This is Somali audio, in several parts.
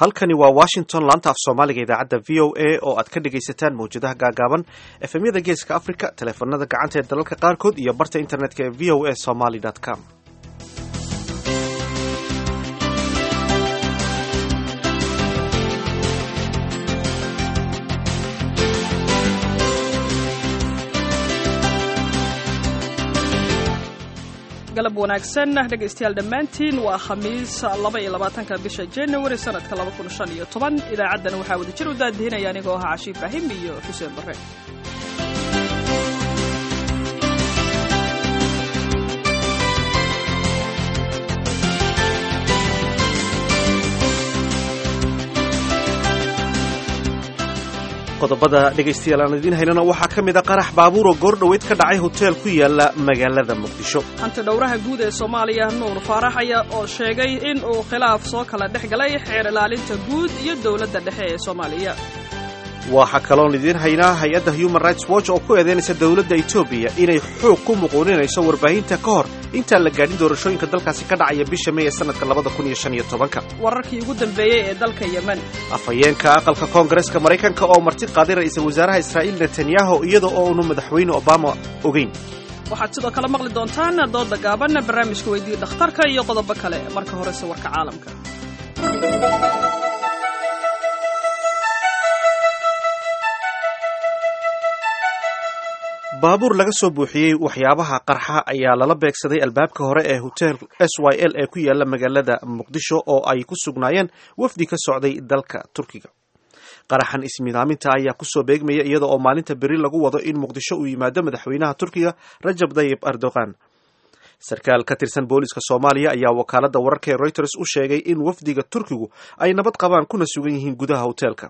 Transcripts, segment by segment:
halkani waa washington laanta af soomaaliga idaacadda v o a oo aad ka dhegaysataan mawjadaha gaagaaban efemyada geeska africa taleefanada gacanta ee dalalka qaarkood iyo barta internetka ee v o a somaly com galab wanaagsan dhegaystayaal dhammaantiin waa khamiis laba iyo labaatanka bisha january sanadka laba kun shan iyo toban idaacaddana waxaa wada jir u daadihinaya anigoo ahaa cashi ibraahim iyo xuseen barre qodobada dhegaystayaal aan idiin haynana waxaa ka mid a qarax baabuur oo goordhoweyd ka dhacay hoteel ku yaala magaalada muqdisho hanti dhowraha guud ee soomaaliya nuur faarax ayaa oo sheegay in uu khilaaf soo kala dhex galay xeer ilaalinta guud iyo dowladda dhexe ee soomaaliya waxaa kaloon idiin haynaa hay-adda human rights watch oo ku eedeynaysa dowladda etoobiya inay xoog ku muquuninayso warbaahinta ka hor intaan la gaadhin doorashooyinka dalkaasi ka dhacaya bisha may ee sanadka labada kun iyo shan iyo tobanka wararkii ugu dambeeyey ee dalka yemen afhayeenka aqalka koongareska maraykanka oo marti qaaday ra-iisul wasaaraha israa'iil netanyahu iyada oo unu madaxweyne obama ogeyn waxaad sidoo kale maqli doontaan dooda gaaban barnaamijka weydii dhakhtarka iyo qodobo kale marka horese warka caalamka baabuur laga soo buuxiyey waxyaabaha qarxa ayaa lala beegsaday albaabka hore ee hotel s y l ee ku yaala magaalada muqdisho oo ay ku sugnaayeen wafdi ka socday dalka turkiga qaraxan ismidaaminta ayaa kusoo beegmaya iyada oo maalinta beri lagu wado in muqdisho uu yimaado madaxweynaha turkiga rajab dayib erdogan sarkaal ka tirsan booliska soomaaliya ayaa wakaalada wararka ee reuters u sheegay in wafdiga turkigu ay nabad qabaan kuna sugan yihiin gudaha hoteelka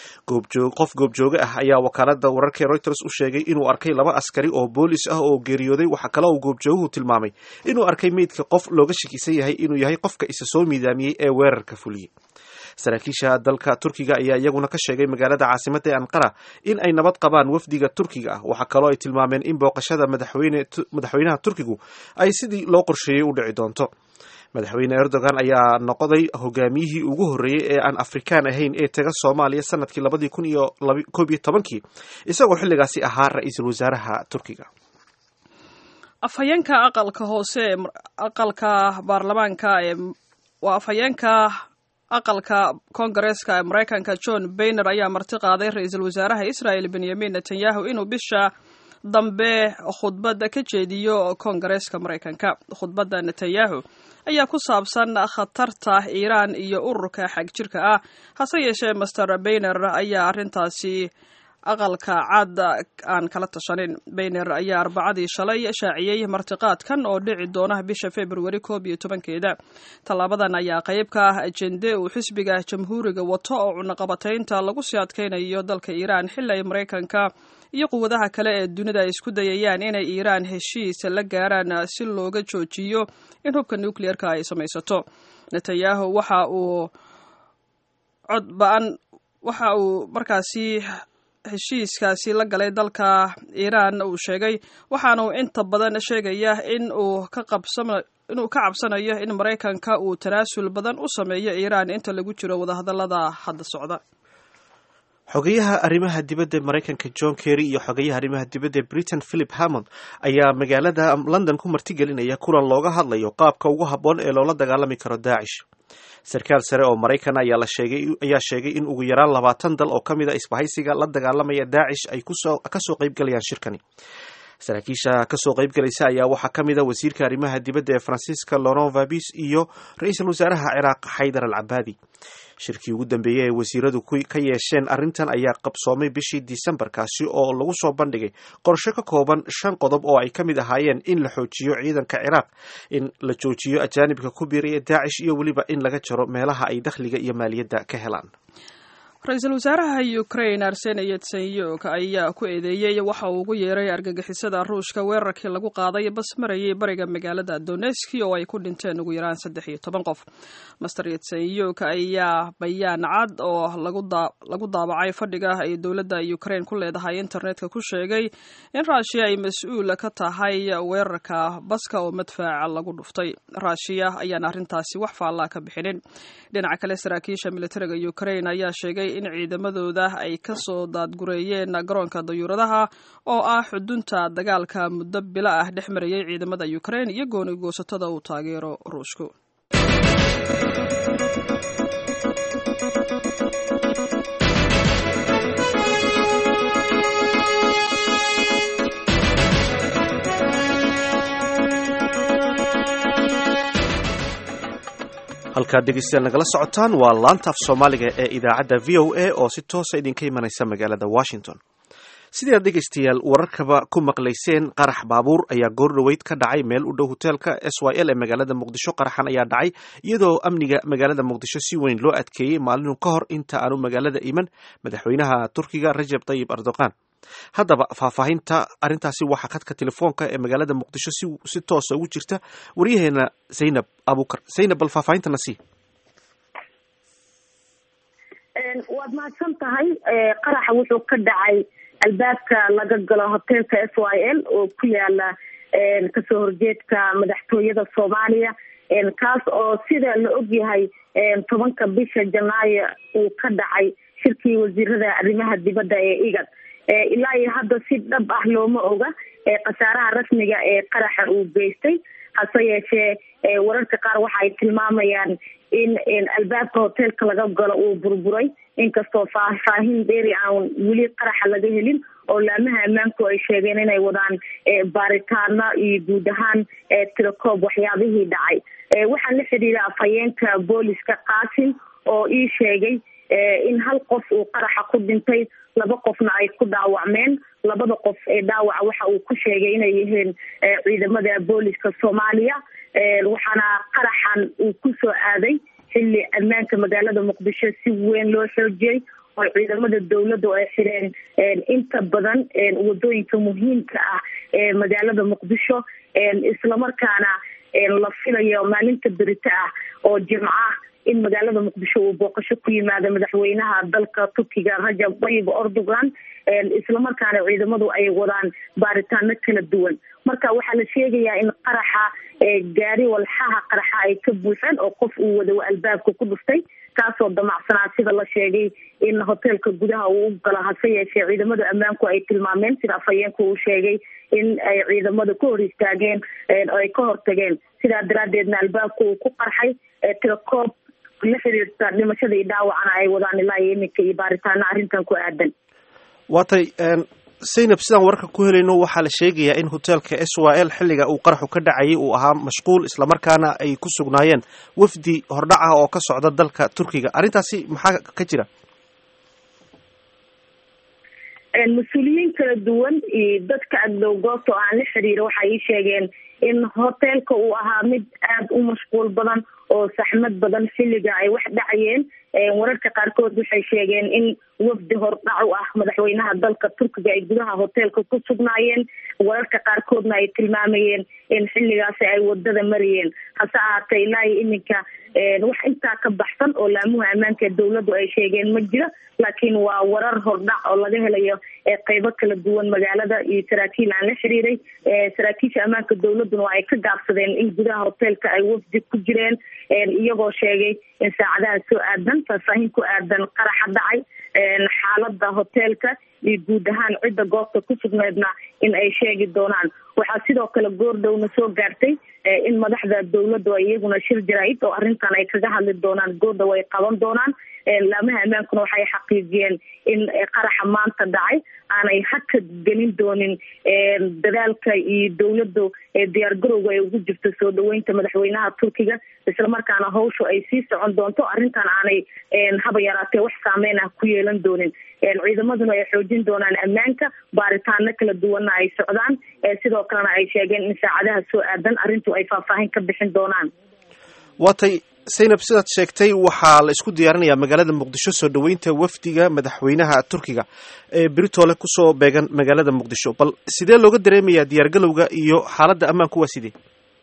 qof goobjooge ah ayaa wakaalada wararka ee reuters u sheegay inuu arkay laba askari oo boolis ah oo geeriyooday waxaa kale uu goobjooguhu tilmaamay inuu arkay meydka qof looga shakisan yahay inuu yahay qofka isa soo miidaamiyey ee weerarka fuliyey saraakiisha dalka turkiga ayaa iyaguna ka sheegay magaalada caasimadda ee anqara in ay nabad qabaan wafdiga turkiga ah waxaa kaloo ay tilmaameen in booqashada madaxweynaha turkigu ay sidii loo qorsheeyey u dhici doonto madaxweyne erdogan ayaa noqday hogaamiyihii ugu horreeyey ee aan afrikaan ahayn ee taga soomaaliya sanadkii labadii kun iyo koob iyo tobankii isagoo xilligaasi ahaa ra-iisul wasaaraha turkiga afhayeenka aqalka hoose aqalka baarlamaanka ee waa afhayeenka aqalka koongareeska ee maraykanka john bayner ayaa marti qaaday ra-iisul wasaaraha israel benyamin netanyahu inuu bisha dambe khudbadda ka jeediyo koongareeska maraykanka khudbadda netanyahu ayaa ku saabsan khatarta iiraan iyo ururka xagjirka ah hase yeeshee master bayner ayaa arrintaasi aqalka cad aan kala tashanin bayner ayaa arbacadii shalay shaaciyey martiqaadkan oo dhici doona bisha februari koob iyo tobankeeda tallaabadan ayaa qayb ka ah ajende uu xisbiga jamhuuriga wato oo cunaqabataynta lagu sii adkaynayo dalka iiraan xili ay maraykanka iyo quwadaha kale ee dunida ay isku dayayaan inay iiraan heshiis la gaaraan si looga joojiyo in hubka nucleerka ay samaysato netanyahu waxa uu cod ba-an waxa uu markaasi heshiiskaasi la galay dalka iiraan uu sheegay waxaana uu inta badan sheegaya in uu ka qabsama inuu ka cabsanayo in maraykanka uu tanaasul badan u sameeyo iiraan inta lagu jiro wadahadallada hadda socda xogeyaha arrimaha dibadda maraykanka john kerry iyo xogeyaha arrimaha dibadda britain philip hammond ayaa magaalada london ku martigelinaya kulan looga hadlayo qaabka ugu habboon ee loola dagaalami karo daacish sarkaal sare oo maraykan ayaa la sheegay ayaa sheegay in ugu yaraan labaatan dal oo ka mid a isbahaysiga la dagaalamaya daacish ay kusoo kasoo qaybgalayaan shirkani saraakiisha kasoo qaybgalaysa ayaa waxaa ka mid a wasiirka arrimaha dibadda ee faransiiska laurent fabis iyo ra-iisul wasaaraha ciraaq xaydar al cabaadi shirkii ugu dambeeyey ee wasiiradu ka yeesheen arrintan ayaa qabsoomay bishii disembar kaasi oo lagu soo bandhigay qorshe ka kooban shan qodob oo ay ka mid ahaayeen in la xoojiyo ciidanka ciraaq in la joojiyo ajaanibka ku biiraya daacish iyo weliba in laga jaro meelaha ay dakhliga iyo maaliyadda ka helaan ra-iisul wasaaraha ukraine arsene yetsenyuk ayaa ku eedeeyey waxa uu ugu yeeray argagixisada ruushka weerarkii lagu qaaday bas marayay bariga magaalada doneski oo ay ku dhinteen ugu yaraan saddex iyo toban qof master yetsenyuk ayaa bayaan cad oo lagu daabacay fadhiga ay dowladda ukraine ku leedahay internetka ku sheegay in raashiya ay mas-uul ka tahay weerarka baska oo madfaaca lagu dhuftay raashiya ayaan arrintaasi wax faallaa ka bixinin dhinaca kale saraakiisha militariga ukraine ayaa sheegay in ciidamadooda ay ka soo daadgureeyeen garoonka dayuuradaha oo ah xudunta dagaalka muddo bilo ah dhex marayay ciidamada ukraine iyo gooni goosatada uu taageero ruushku halkaad dhegeystayaal nagala socotaan waa laanta af soomaaliga ee idaacadda v o a oo si toosa idinka imanaysa magaalada washington sidii aad dhegeystayaal wararkaba ku maqlayseen qarax baabuur ayaa goordhoweyd ka dhacay meel u dhow hoteelka s y l ee magaalada muqdisho qaraxan ayaa dhacay iyadoo amniga magaalada muqdisho si weyn loo adkeeyey maalinu ka hor inta aanu magaalada iman madaxweynaha turkiga rajab tayib erdogan haddaba faahfaahinta arrintaasi waxaa khadka telefoonka ee magaalada muqdisho si toosa ugu jirta waryaheena zaynab abukar zaynab bal faahfaahintana sii waad mahadsan tahay qaraxa wuxuu ka dhacay albaabka laga galo hoteelka s y l oo ku yaala kasoo horjeedka madaxtooyada soomaaliya kaas oo sida la ogyahay tobanka bisha janaayo uu ka dhacay shirkii wasiirada arrimaha dibadda ee igad ilaa iyo hadda si dhab ah looma oga khasaaraha rasmiga ee qaraxa uu geystay hase yeeshee wararka qaar waxa ay tilmaamayaan in albaabka hoteelka laga galo uu burburay inkastoo faahfaahin dheeri aan weli qaraxa laga helin oo laamaha ammaanku ay sheegeen inay wadaan baaritaano iyo guud ahaan tirakoob waxyaabihii dhacay waxaan la xidhiiray afhayeenka booliska qaasim oo ii sheegay in hal qof uu qaraxa ku dhintay laba qofna ay ku dhaawacmeen labada qof ee dhaawaca waxa uu ku sheegay inay yihiin ciidamada booliska soomaaliya waxaana qaraxan uu kusoo aaday xilli ammaanka magaalada muqdisho si weyn loo xoojiyey oo ciidamada dawladdu ay xireen inta badan wadooyinka muhiimka ah ee magaalada muqdisho islamarkaana la filayo maalinta berito ah oo jimco ah in magaalada muqdisho uu booqasho ku yimaado madaxweynaha dalka turkiga rajab tayyib erdogan islamarkaana ciidamadu ay wadaan baaritaano kala duwan marka waxaa la sheegayaa in qaraxa gaari walxaha qaraxa ay ka buuxeen oo qof uu wada albaabka ku dhuftay kaasoo damacsanaa sida la sheegay in hoteelka gudaha uu u galo hase yeeshee ciidamada ammaanku ay tilmaameen sida afhayeenku uu sheegay in ay ciidamada ka hor istaageen oo ay ka hortageen sidaa daraadeedna albaabka uu ku qarxay tirakoob la xiriirta dhimashada iyo dhaawacana ay wadaan ilaa iyo iminka iyo baaritaano arrintan ku aadan waatay zaynab sidaan wararka ku helayno waxaa la sheegayaa in hoteelka s y l xilliga uu qaraxu ka dhacayay uu ahaa mashquul islamarkaana ay ku sugnaayeen wafdi hordhac ah oo ka socda dalka turkiga arrintaasi maxaa ka jira mas-uuliyiin kala duwan iyo dadka agdow goobta oo aan la xiriira waxay ii sheegeen in hoteelka uu ahaa mid aada u mashquul badan oo saxmad badan xilliga ay wax dhacayeen wararka qaarkood waxay sheegeen in wafdi hordhac u ah madaxweynaha dalka turkiga ay gudaha hoteelka ku sugnaayeen wararka qaarkoodna ay tilmaamayeen in xilligaasi ay wadada marayeen hase ahaatee ilaa iyo iminka wax intaa ka baxsan oo laamuha ammaanka dawladdu ay sheegeen ma jira laakiin waa warar hordhac oo laga helayo qeybo kala duwan magaalada iyo saraakiil aan la xiriiray saraakiisha ammaanka dawladduna waa ay ka gaabsadeen in gudaha hoteelka ay wafdi ku jireen iyagoo sheegay in saacadaha soo aadan faahfaahin ku aadan qaraxa dhacay xaalada hoteelka iyo guud ahaan cidda goobta ku sugneedna in ay sheegi doonaan waxaa sidoo kale goordhowna soo gaartay in madaxda dawladdu ay iyaguna shir jaraa'id oo arrintan ay kaga hadli doonaan goordhow ay qaban doonaan laamaha ammaankuna waxay xaqiijiyeen in qaraxa maanta dhacay aanay haka gelin doonin dadaalka iyo dawladdu diyaargarowga ay ugu jirto soo dhaweynta madaxweynaha turkiga islamarkaana hawshu ay sii socon doonto arrintan aanay haba yaraatee wax saameyn ah ku yeelan doonin ciidamaduna ay xoojin doonaan ammaanka baaritaano kala duwanna ay socdaan sidoo kalena ay sheegeen in saacadaha soo aadan arrintu ay faahfaahin ka bixin doonaan waatay saynab sidaad sheegtay waxaa la isku diyaarinayaa magaalada muqdisho soo dhoweynta wafdiga madaxweynaha turkiga ee britoole kusoo beegan magaalada muqdisho bal sidee looga dareemayaa diyaargalowga iyo xaaladda ammaanku waa sidee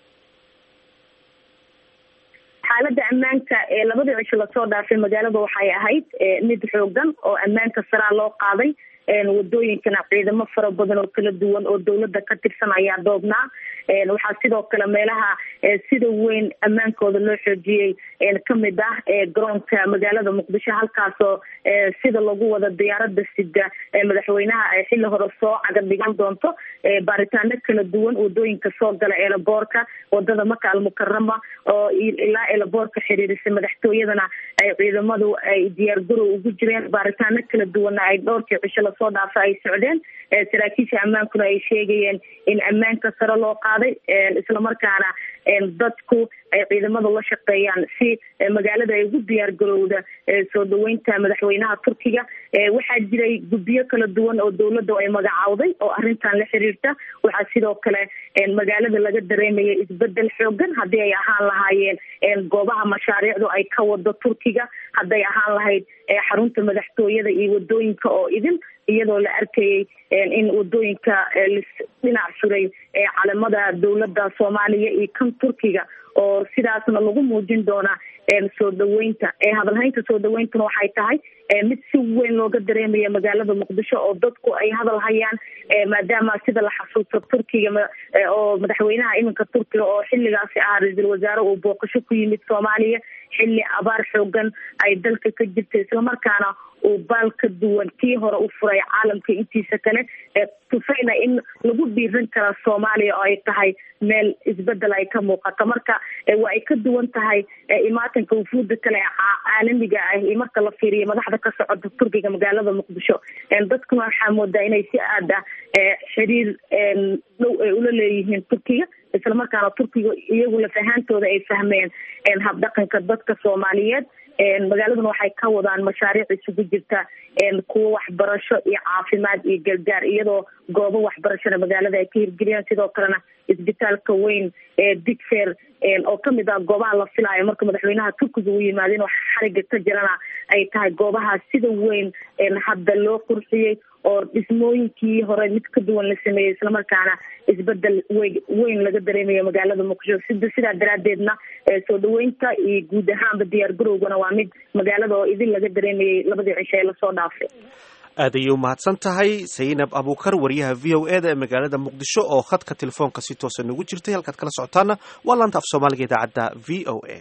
xaaladda ammaanka ee labadii cisho lasoo dhaafay magaalada waxay ahayd mid xoogan oo ammaanka saraa loo qaaday wadooyinkana ciidamo fara badan oo kala duwan oo dawladda ka tirsan ayaa doobnaa waxaa sidoo kale meelaha sida weyn ammaankooda loo xoojiyey kamid ah garoonka magaalada muqdisho halkaasoo sida lagu wada diyaarada sida madaxweynaha xilli hore soo caga dhigan doonto baaritaano kala duwan wadooyinka soo gala eelaboorka wadada maka almukarama oo ilaa eelaboorka xiriirisa madaxtooyadana ay ciidamadu ay diyaargarow ugu jireen baaritaano kala duwanna ay dhowrkii cisho lasoo dhaafa ay socdeen saraakiisha ammaankuna ay sheegayeen in ammaanka sare loo qaaday islamarkaana dadku ay ciidamada la shaqeeyaan si magaalada ay ugu diyaar garowda soo dhaweynta madaxweynaha turkiga waxaa jiray guddiyo kala duwan oo dawladda ay magacaawday oo arrintan la xiriirta waxaa sidoo kale magaalada laga dareemaya isbedel xoogan haddii ay ahaan lahaayeen goobaha mashaariicdu ay ka wado turkiga hadday ahaan lahayd xarunta madaxtooyada iyo wadooyinka oo idin iyadoo la arkayay in wadooyinka dhinac suray calamada dawladda soomaaliya iyo kan turkiga oo sidaasna lagu muujin doona soo dhaweynta hadalhaynta soo dhaweyntuna waxay tahay mid si weyn looga dareemaya magaalada muqdisho oo dadku ay hadal hayaan maadaama sida la xasuusto turkiga oo madaxweynaha iminka turkiga oo xilligaasi ahaa ra-iisul wasaare uu booqasho ku yimid soomaaliya xilli abaar xoogan ay dalka ka jirta islamarkaana uu baal ka duwan kii hore u furay caalamka intiisa kale tusayna in lagu dhiiran kara soomaaliya oo ay tahay meel isbedel ay ka muuqato marka waa ay ka duwan tahay imaatanka wufuuda kale caalamiga ah iyo marka la fiiriyo madaxda ka socota turkiga magaalada muqdisho dadkuna waxaa moodaa inay si aad ah xiriir dhow ay ula leeyihiin turkiga islamarkaana turkiga iyagu laf ahaantooda ay fahmeen habdhaqanka dadka soomaaliyeed magaaladuna waxay ka wadaan mashaariic isugu jirta kuwo waxbarasho iyo caafimaad iyo gargaar iyadoo goobo waxbarashona magaalada ay ka hirgeliyaan sidoo kalena isbitaalka weyn ee digfer oo kamid ah goobaha la filaayo marka madaxweynaha turkiga uu yimaado in wax xariga ka jirana ay tahay goobaha sida weyn hadda loo qurxiyey oo dhismooyinkii hore mid ka duwan la sameeyey islamarkaana isbedel wey weyn laga dareemayo magaalada muqdisho sida sidaa daraadeedna soo dhaweynta iyo guud ahaanba diyaar garowgana waa mid magaalada oo idin laga dareemayay labadii cisho ee lasoo dhaafay aad ayay umahadsan tahay saynab abukar wariyaha v o e da ee magaalada muqdisho oo khadka telefoonka si toosa nagu jirtay halkaad kala socotaana waa laanta af soomaaliga idaacadda v o a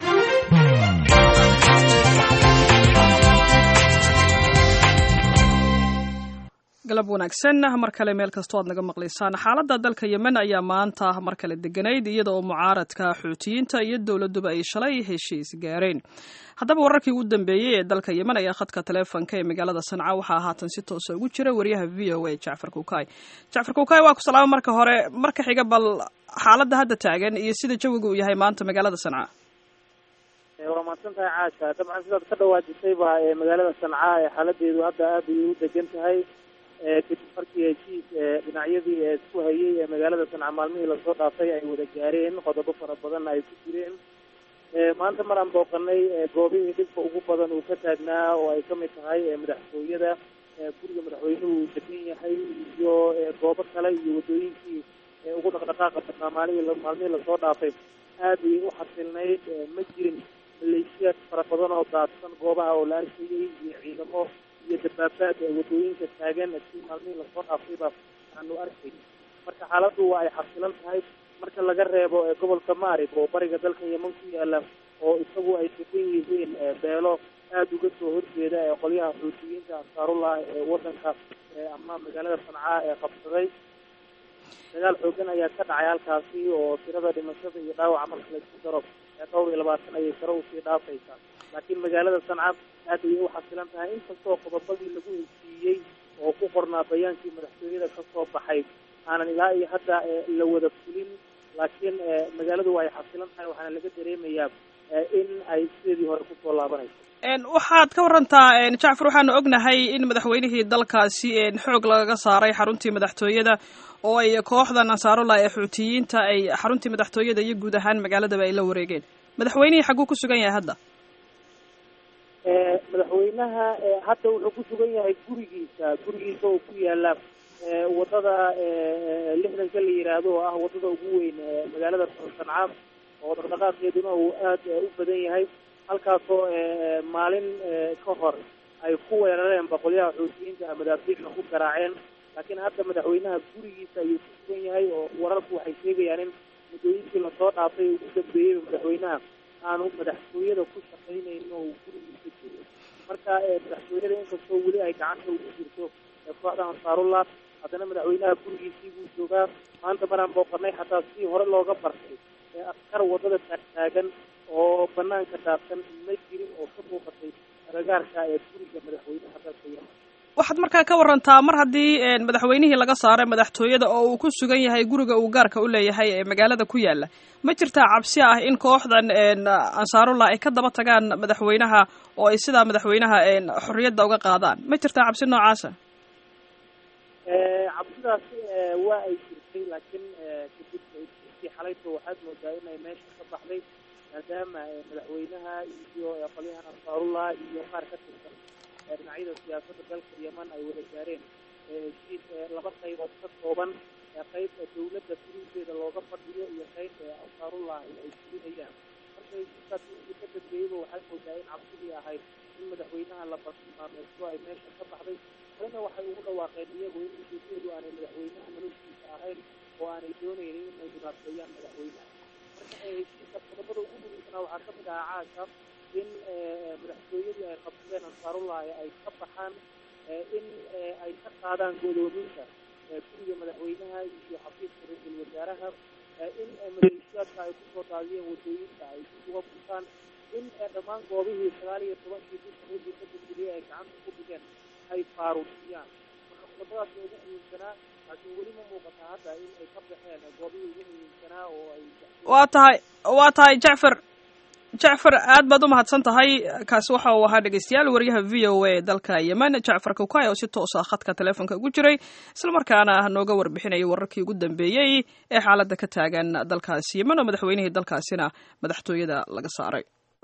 galab wanaagsan mar kale meel kastoo aad naga maqlaysaan xaaladda dalka yemen ayaa maanta mar kale deganayd iyada oo mucaaradka xuutiyiinta iyo dowladuba ay shalay heshiis gaareen haddaba wararkii ugu dambeeyey ee dalka yemen ayaa khadka taleefonka ee magaalada sanca waxaa haatan si toosa ugu jira wariyaha v o a jacfar kuukay jacfar kuukay waa ku salaamo marka hore marka xiga bal xaaladda hadda taagan iyo sida jawiga uu yahay maanta magaalada sanca waa mahadsan tahay caasha dabcan sidaad ka dhawaajisayba magaalada sanca ee xaaladeedu hadda aad ayay u degan tahay kadib markii heshiis dhinacyadii isku hayay ee magaalada sanca maalmihii lasoo dhaafay ay wada gaareen qodobo fara badanna ay ku jireen maanta maraan booqanay goobihii dhibka ugu badan uu ka taagnaa oo ay kamid tahay madaxtooyada guriga madaxweynuhu uu degan yahay iyo goobo kale iyo wadooyinkii ugu dhaqdhaqaaqa badnaa maalihii maalmihii lasoo dhaafay aad ayay u xasilnayd ma jirin maleeshiyaad fara badan oo daadsan goobaha oo la arkayay iyo ciidamo iyo dabaabaad ee wadooyinka taagan si maalmihii lasoo dhaafayba aanu arkay marka xaaladdu waa ay xasilan tahay marka laga reebo gobolka maarib oo bariga dalka yeman ku yaala oo isagu ay degan yihiin beelo aada uga soo horjeeda ee qolyaha xuutiyiinta ansaarullah ee wadanka ama magaalada sancaa ee qabsaday dagaal xoogan ayaa ka dhacay halkaasi oo tirada dhimashada iyo dhaawaca marka laisku daro dhowr iyo labaatan ayay sare usii dhaafaysaa laakiin magaalada sanca aad ayay u xasilan tahay inkastoo qodobadii lagu heshiiyey oo ku qornaa bayaankii madaxtooyada kasoo baxay aanan ilaa iyo hadda la wada fulin laakiin magaaladu waa ay xasilan tahay waxaana laga dareemayaa in ay sideedii hore kusoo laabanayso waxaad ka warantaa jacfar waxaanu ognahay in madaxweynihii dalkaasi xoog lagaga saaray xaruntii madaxtooyada oo ay kooxdan ansaarullah ee xuutiyiinta ay xaruntii madaxtooyada iyo guud ahaan magaaladaba ay la wareegeen madaxweynihii xagguu ku sugan yahay hadda madaxweynaha hadda wuxuu ku sugan yahay gurigiisa gurigiisa oo ku yaala wadada lixdanka la yiraahdo oo ah wadada ugu weyn magaalada sancaam oo dhaqdhaqaaqeeduna uu aad u badan yahay halkaasoo maalin ka hor ay ku weerareen boqolyaha xoutiyiinta madaafiicna ku garaaceen laakiin hadda madaxweynaha gurigiisa ayuu ku sugan yahay oo wararku waxay sheegayaan in muddooyinkii lasoo dhaafay ugu dambeeyey madaxweynaha aanu madaxtooyada ku shaqaynaynin oo uu gurigiisa jiro marka madaxtooyada inkastoo weli ay gacanta ugu jirto kooxda ansaarullah haddana madaxweynaha gurigiisii buu joogaa maanta maraan booqanay xataa si hore looga bartay askar wadada taagtaagan oo banaanka daadsan ma jirin oo ka muuqatay agagaarka ee guriga madaxweynaha dalka yemen waxaad markaa ka warantaa mar haddii madaxweynihii laga saaray madaxtooyada oo uu ku sugan yahay guriga uu gaarka u leeyahay ee magaalada ku yaala ma jirtaa cabsi ah in kooxdan ansaarullah ay ka daba tagaan madaxweynaha oo ay sidaa madaxweynaha xorriyadda uga qaadaan ma jirtaa cabsi noocaasa cabsidaasi waa ay jirtay laakiin kadib kii xalayto waxaad moodaa inay meesha ka baxday maadaama madaxweynaha iyo qolyahan ansaarullah iyo qaar ka tirsan dhinacyada siyaasadda dalka yeman ay wada gaareen heshiis laba qaybood ka kooban qayb dawladda fulinteeda looga fadhiyo iyo qayb ansaarullah ay fulinayaan marka heshiiskaas wixii ka dambeeyeyba waxaad moodaa in cabsidii ahayd in madaxweynaha la bartilmaameysto ay meesha ka baxday kalena waxay ugu dhawaaqeen iyagu in ujeedadu aanay madaxweynaha noloshiisa ahayn oo aanay doonaynin inay dhibaateeyaan madaxweynaha marka heshiiska qodobada ugu muhiimsanaa waxaa kamid ahaa caasha in madaxtooyadii ay qabsadeen ansaarullah ay ka baxaan in ay ka qaadaan godoominta guriga madaxweynaha iyo xafiiska ra-iisul wasaaraha in maleeshiyaadka ay kusoo daadiyeen wadooyinka ay dib uga busaan in dhammaan goobihii sagaal iyo tobankii bisha wixii ka dambeeyey ay gacanta ku dhigeen ay faaruujiyaan marka qodobadaas ugu muhiimsanaa laakiin weli ma muuqata hadda in ay ka baxeen goobihii ugu muhiimsanaa oo ay waa tahay waa tahay jacfar jacfar aad baad u mahadsan tahay kaasi waxa uu ahaa dhegeystayaal wariyaha v o a dalka yemen jacfar kawkay oo si toos ah khadka teleefonka ugu jiray islamarkaana nooga warbixinayay wararkii ugu dambeeyey ee xaaladda ka taagan dalkaasi yemen oo madaxweynihii dalkaasina madaxtooyada laga saaray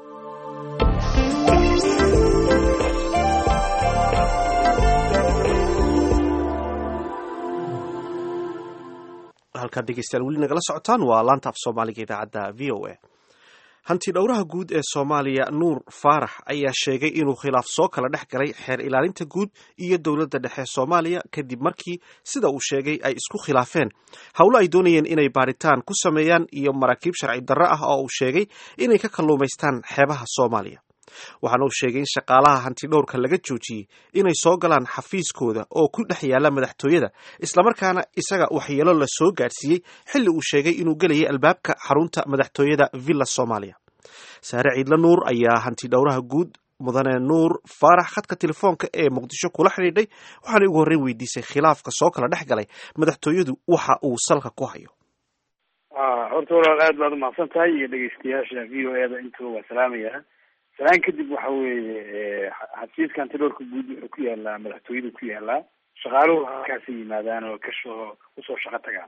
halkaad dhegeystayaal weli nagala socotaan waa laanta af soomaaliga idaacadda v o a hanti dhowraha guud ee soomaaliya nuur faarax ayaa sheegay inuu khilaaf soo kala dhex galay xeer ilaalinta guud iyo dowladda dhexe soomaaliya kadib markii sida uu sheegay ay isku khilaafeen howlo ay doonayeen inay baaritaan ku sameeyaan iyo maraakiib sharci darro ah oo uu sheegay inay ka kalluumaystaan xeebaha soomaaliya waxaana uu sheegay in shaqaalaha hantidhowrka laga joojiyey inay soo galaan xafiiskooda oo ku dhex yaala madaxtooyada islamarkaana isaga waxyeelo la soo gaadhsiiyey xilli uu sheegay inuu gelayay albaabka xarunta madaxtooyada villa soomaaliya saare ciidla nuur ayaa hantidhowraha guud mudane nuur faarax khadka telefoonka ee muqdisho kula xidhiidhay waxaana ugu horreyn weydiisay khilaafka soo kala dhex galay madaxtooyadu waxa uu salka ku hayo horta walaal aad baad umahadsan tahay iyo dhegeystayaasha v o e da intuba waa salaamaya salaan kadib waxa weeye xafiiska antidhowrka guud wuxuu ku yaalaa madaxtooyadu ku yaalaa shaqaaluhu halkaasi yimaadaan oo kasoo kusoo shaqo tagaan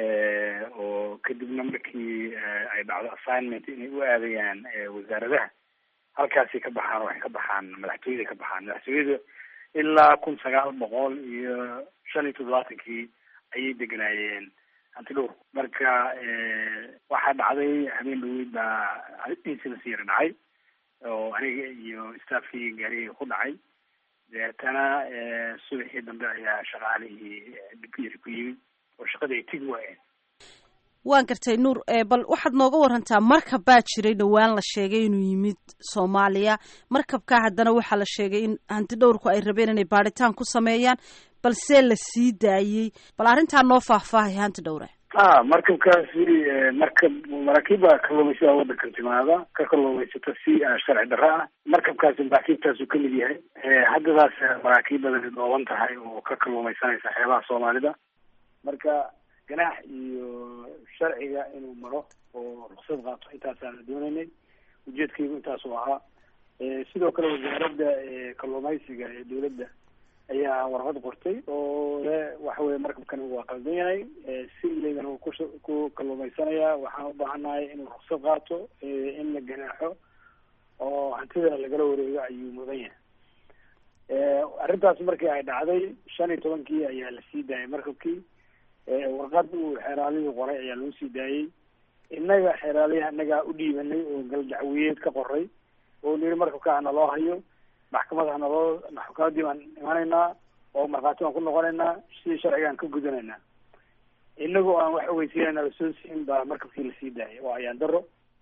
oo kadibna markii ay dhacdo assignment inay u aadayaan wasaaradaha halkaasi ka baxaan waxay ka baxaan madaxtooyada ka baxaan madaxtooyada ilaa kun sagaal boqol iyo shan iyo toddobaatankii ayay deganaayeen antidhowr marka waxaa dhacday habeen dhaweyd baa incidence yara dhacay oo aniga iyo staffkii gaariga ku dhacay deetana subaxii dambe ayaa shaqaalihii dhibkiyari ku yimid oo shaqadii ay tigi waayeen waan gartay nuur bal waxaad nooga warantaa markab baa jiray dhowaan la sheegay inuu yimid soomaaliya markabkaa haddana waxaa la sheegay in hanti dhowrku ay rabeen inay baadhitaan ku sameeyaan balse la sii daayey bal arrintaa noo faahfaahay hanti dhowre a markabkaasi markab maraakiibba kalluumaysada waddankan timaada ka kalluumaysata si sharci darro ah markabkaasi maraakiibtaasu kamid yahay haddadaas maraakiib badani dhooban tahay oo ka kalluumaysanaysa xeebaha soomaalida marka ganaax iyo sharciga inuu maro oo ruksad qaato intaasaana doonaynay ujeedkaygu intaasuu ahaa sidoo kale wasaaradda kalluumaysiga ee dowladda ayaa warqad qortay oo le waxa weye markabkani waa qaldan yahay si ilaydan uu kus ku kalluumaysanaya waxaan u baahannahay inuu ruksad qaato in la ganaaxo oo hantidana lagala wareego ayuu mudan yahay arrintaas markii ay dhacday shan iyo tobankii ayaa la sii daayay markabkii warqad uu xeeraalihii qoray ayaa lagu sii daayey innaga xeeraaliha innagaa u dhiibanay oo galdacwiyeed ka qoray oo niri markabka hana loo hayo maxkamad hana loo maxkamadii baan imanaynaa oo markhaati baan ku noqonaynaa sidii sharcigaan ka gudanaynaa inagoo aan wax ogeysiinayna lasoo siin baa markabkii lasii daayay oo ayaan daro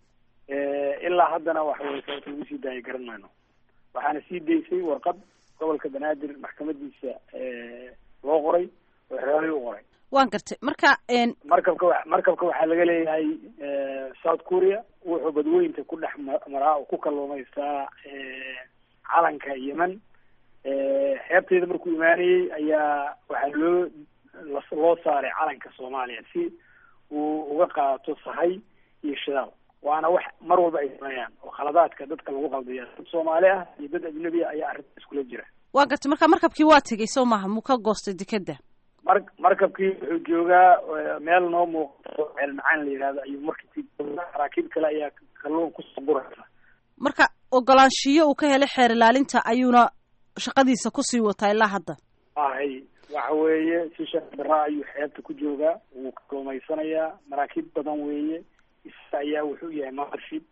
ilaa haddana waxa weye sababta lagu sii daayay garan mayno waxaana sii daysay warqad gobolka banaadir maxkamadiisa loo qoray oo xeeraalihii u qoray waan gartay marka markabka wa markabka waxaa laga leeyahay south korea wuxuu badweynta ku dhex maraa oo ku kalluumaystaa calanka yemen xeebteeda markuu imaanayey ayaa waxaa loo loo saaray calanka soomaaliya si uu uga qaato sahay iyo shidaal waana wax mar walba ay sameeyaan oo khaladaadka dadka lagu qaldiya dad soomaali ah iyo dad ajnabi ah ayaa arrinta iskula jira waan gartay marka markabkii waa tegey soo maaha muu ka goostay dekeda mar markabkii wuxuu joogaa meel noo muuqato ceel macaan la yihahdo ayuu markabkii joogaa maraakiib kale ayaa kalluun kusoo guraysa marka ogolaanshiyo uu ka helay xeer ilaalinta ayuuna shaqadiisa kusii wataa ilaa hadda ahay waxa weeye si sharci daraa ayuu xeebta ku joogaa wuu kalluumaysanayaa maraakiib badan weeye isaga ayaa wuxuu yahay marship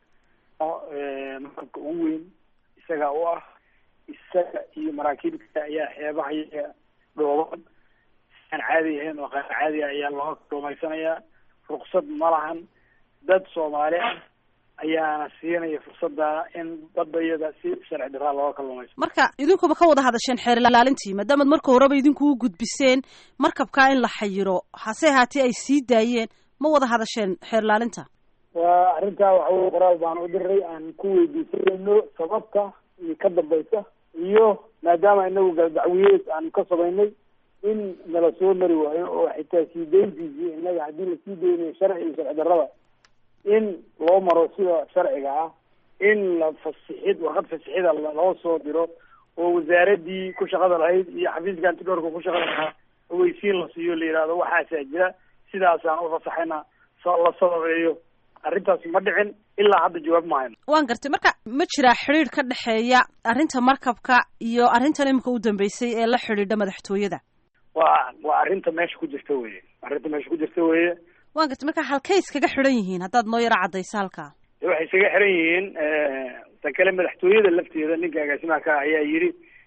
markabka ugu weyn isaga u ah isaga iyo maraakiibka ayaa xeebaha iyaga dhooban aan caadi ahayn oo qaar caadi ah ayaa looga kalluumaysanayaa ruksad ma lahan dad soomaali ah ayaana siinaya fursada in badayada si sharci daraa looga kalluumaysto marka idinkuba ka wada hadasheen xeer ilaalintii maadaamaad marka horeba idinku u gudbiseen markabkaa in la xayiro hase haatee ay sii daayeen ma wada hadasheen xeer ilaalinta waa arrintaa waxa weye qoraal baan u diray aan ku weydiisanayno sababta iyo ka dambaysa iyo maadaama inagu galdacwiyeed aan ka samaynay in nala soo mari waayo oo xitaa sii dayntiisii innaga haddii lasii daynayo sharci iyo sharci darrada in loo maro sida sharciga ah in la fasixid warqad fasixida loo soo diro oo wasaaradii ku shaqada lahayd iyo xafiiska antidhoorka ku shaqada lahaa ogeysiin la siiyo la yihahdo waxaasaa jira sidaasaan ufasaxayna la sababeeyo arrintaas ma dhicin ilaa hadda jawaab ma hayno waan gartay marka ma jiraa xidhiir ka dhexeeya arrinta markabka iyo arrintan iminka u dambeysay ee la xidhiidha madaxtooyada waa waa arrinta meesha ku jirta weye arrinta meesha ku jirta weye waan gartay marka halkay iskaga xidhan yihiin haddaad noo yaro caddayso halkaa waxay isaga xiran yihiin tan kale madaxtooyada lafteeda ninka agaasimaha ka ayaa yidhi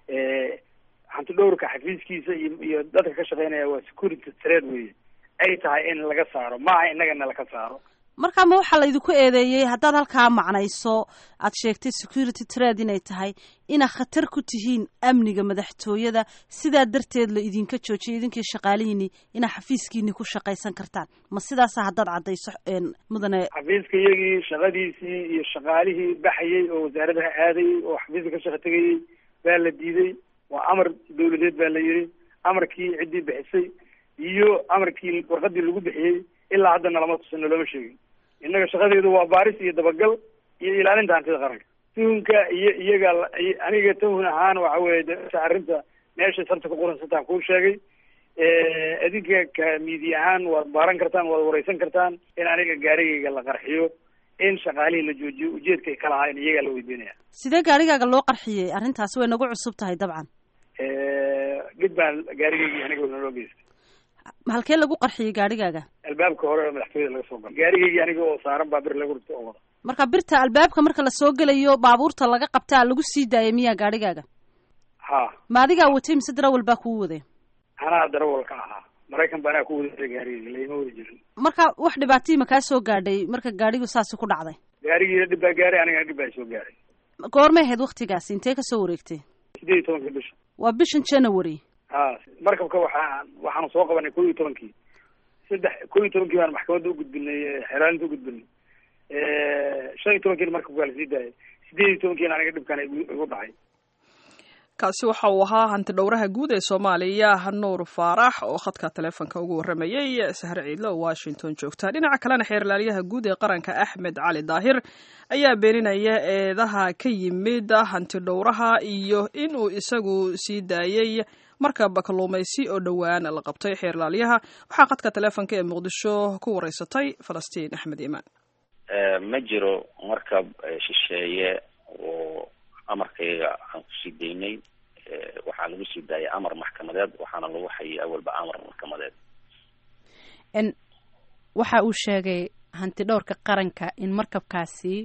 hanti dhowrka xafiiskiisa iyo iyo dadka ka shaqeynaya waa security trade weye ay tahay in laga saaro maaha innagana laka saaro markaa ma waxaa laydinku eedeeyey haddaad halkaa macnayso aad sheegtay security trade inay tahay inaad khatar ku tihiin amniga madaxtooyada sidaa darteed la idinka joojiyay idinkii shaqaalihiini inaad xafiiskiini ku shaqaysan kartaan ma sidaasa haddaad caddayso mudane xafiiska iyagii shaqadiisii iyo shaqaalihii baxayay oo wasaaradaha aadayay oo xafiiska ka shaqa tegayay baa la diiday waa amar dawladeed baa la yidhi amarkii ciddii bixisay iyo amarkii warqadii lagu bixiyey ilaa haddana lama tusino looma sheegin innaga shaqadeedu waa baaris iyo dabagal iyo ilaalinta hantida qaranka tuhunka iyo iyaga aniga tuhun ahaan waxa weye arrinta meesha sarta ku quransantaan kuu sheegay adinka ka miidiya ahaan waad baaran kartaan waad wareysan kartaan in aniga gaarigayga la qarxiyo in shaqaalihii la joojiyo ujeedkay ka lahaa in iyagaa la weydiinaya sidee gaarigaaga loo qarxiyey arrintaasi way nagu cusub tahay dabcan gid baan gaarigaygii aniga naloo geystay halkee lagu qarxiyey gaarigaaga albaabka hore oo madaxtooyada laga soo galo gaarigaygii aniga oo saaran baa bir lagu rito oo wada marka birta albaabka marka lasoo gelayo baabuurta laga qabtaa lagu sii daayay miyaa gaarigaaga ha ma adigaa watay mise darawal baa kuu waday anaa darawalka ahaa maraykan ba anaa ku wada gaarigayga laima wada jirin marka wax dhibaatayii ma kaa soo gaadhay marka gaadhigu saasi ku dhacday gaarigiina dhib baa gaaray anigana dhib baa soo gaaray goormay ahayd waktigaasi intee kasoo wareegtay sideed iyo tobanka bisha waa bishan january ha markabka waxaa waxaanu soo qabanay ko iyo tobankii saddex ko iyo tobankii baan maxkamadda ugudbinay xeraalinta ugudbinay shan iyo tobankiina markabka waa lasii daayay sideed iyo tobankiina aniga dhibkan igu dhacay kaasi waxa uu ahaa hanti dhowraha guud ee soomaaliya nuur faarax oo khadka taleefonka ugu warramayey sahre ciidle oo washington joogta dhinaca kalena xeerlaaliyaha guud ee qaranka axmed cali daahir ayaa beeninaya eedaha ka yimid hanti dhowraha iyo inuu isagu sii daayey markab kalluumaysi oo dhowaan la qabtay xeerlaaliyaha waxaa qadka taleefonka ee muqdisho ku wareysatay falastiin axmed iimaan ma jiro markab shisheeye oo amarkayga aan kusii daynay waxaa lagu sii daayay amar maxkamadeed waxaana lagu hayay awalba amar maxkamadeed waxa uu sheegay hanti dhowrka qaranka in markabkaasi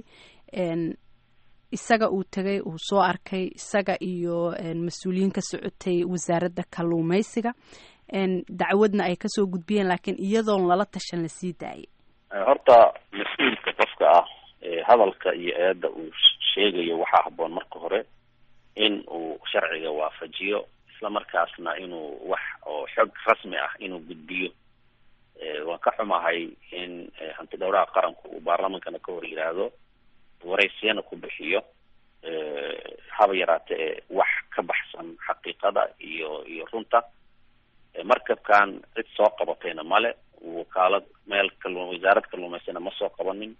isaga uu tegay uu soo arkay isaga iyo mas-uuliyiin ka socotay wasaaradda kalluumaysiga dacwadna ay kasoo gudbiyeen laakiin iyadoon lala tashan lasii daayay horta mas-uulka qofka ah hadalka iyo eedda uu sheegayo waxaa haboon marka hore in uu sharciga waafajiyo isla markaasna inuu wax oo xog rasmi ah inuu gudbiyo waan ka xumahay in hanti dhowraha qaranku uu baarlamankana ka hor yidhaahdo waraysiyana ku bixiyo haba yaraatee wax ka baxsan xaqiiqada iyo iyo runta markabkan cid soo qabatayna male wakaalad meel kallu wasaarad kalluumaysana ma soo qabanin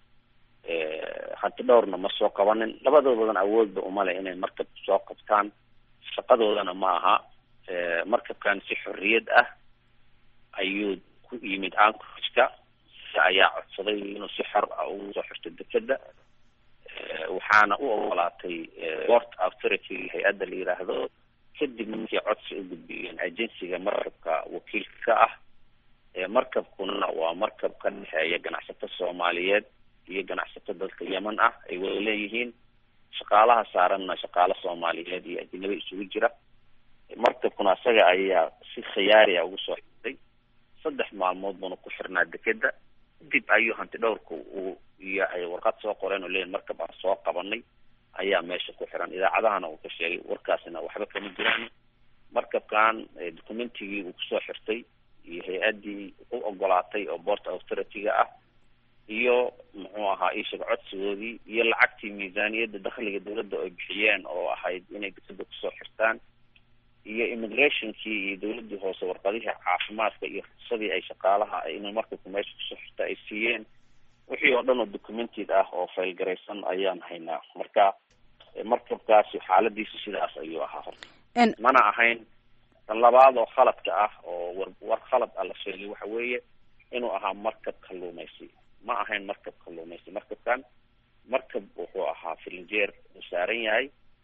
hanti dhowrna ma soo qabanin labadoodadan awoodba umale inay markab soo qabtaan shaqadoodana ma aha markabkan si xorriyad ah ayuu ku yimid anchorageka ayaa codsaday inuu si xor ah ugu soo xirto dekeda waxaana u ogolaatay port authority hay-adda la yiraahdo kadib markii codsi u gudbiyeen agensiga markabka wakiilka ka ah markabkuna waa markab ka dhexeeya ganacsato soomaaliyeed iyo ganacsato dalka yemen ah ay wada leeyihiin shaqaalaha saaranna shaqaalo soomaaliyeed iyo ajnabi isugu jira markabkuna isaga ayaa si khiyaariya ugu soo xirtay saddex maalmood buna ku xirnaa dekeda dib ayuu hanti dhowrka uu iyo ay warqad soo qoreen oo leeyihin markab aan soo qabanay ayaa meesha ku xiran idaacadahana uu ka sheegay warkaasina waxba kama jiraan markabkan documentigii uu kusoo xirtay iyo hay-addii u ogolaatay oo port authority-ga ah iyo muxuu ahaa iishaga codsigoodii iyo lacagtii miisaaniyadda dakhliga dawladda ay bixiyeen oo ahayd inay dekeda kusoo xirtaan iyo immigrationkii iyo dawladdii hoose warqadihii caafimaadka iyo ruqsadii ay shaqaalaha inay markabku meesha kusoo xirta ay siiyeen wixii oo dhan oo documented ah oo faylgaraysan ayaan haynaa marka markabkaasi xaaladiisu sidaas ayuu ahaa horta mana ahayn tan labaad oo khaladka ah oo war war khalad ah la sheegay waxa weeye inuu ahaa markab kalluumaysi ma ahayn markab kalluumaysi markabkan markab wuxuu ahaa filinjeer uu saaran yahay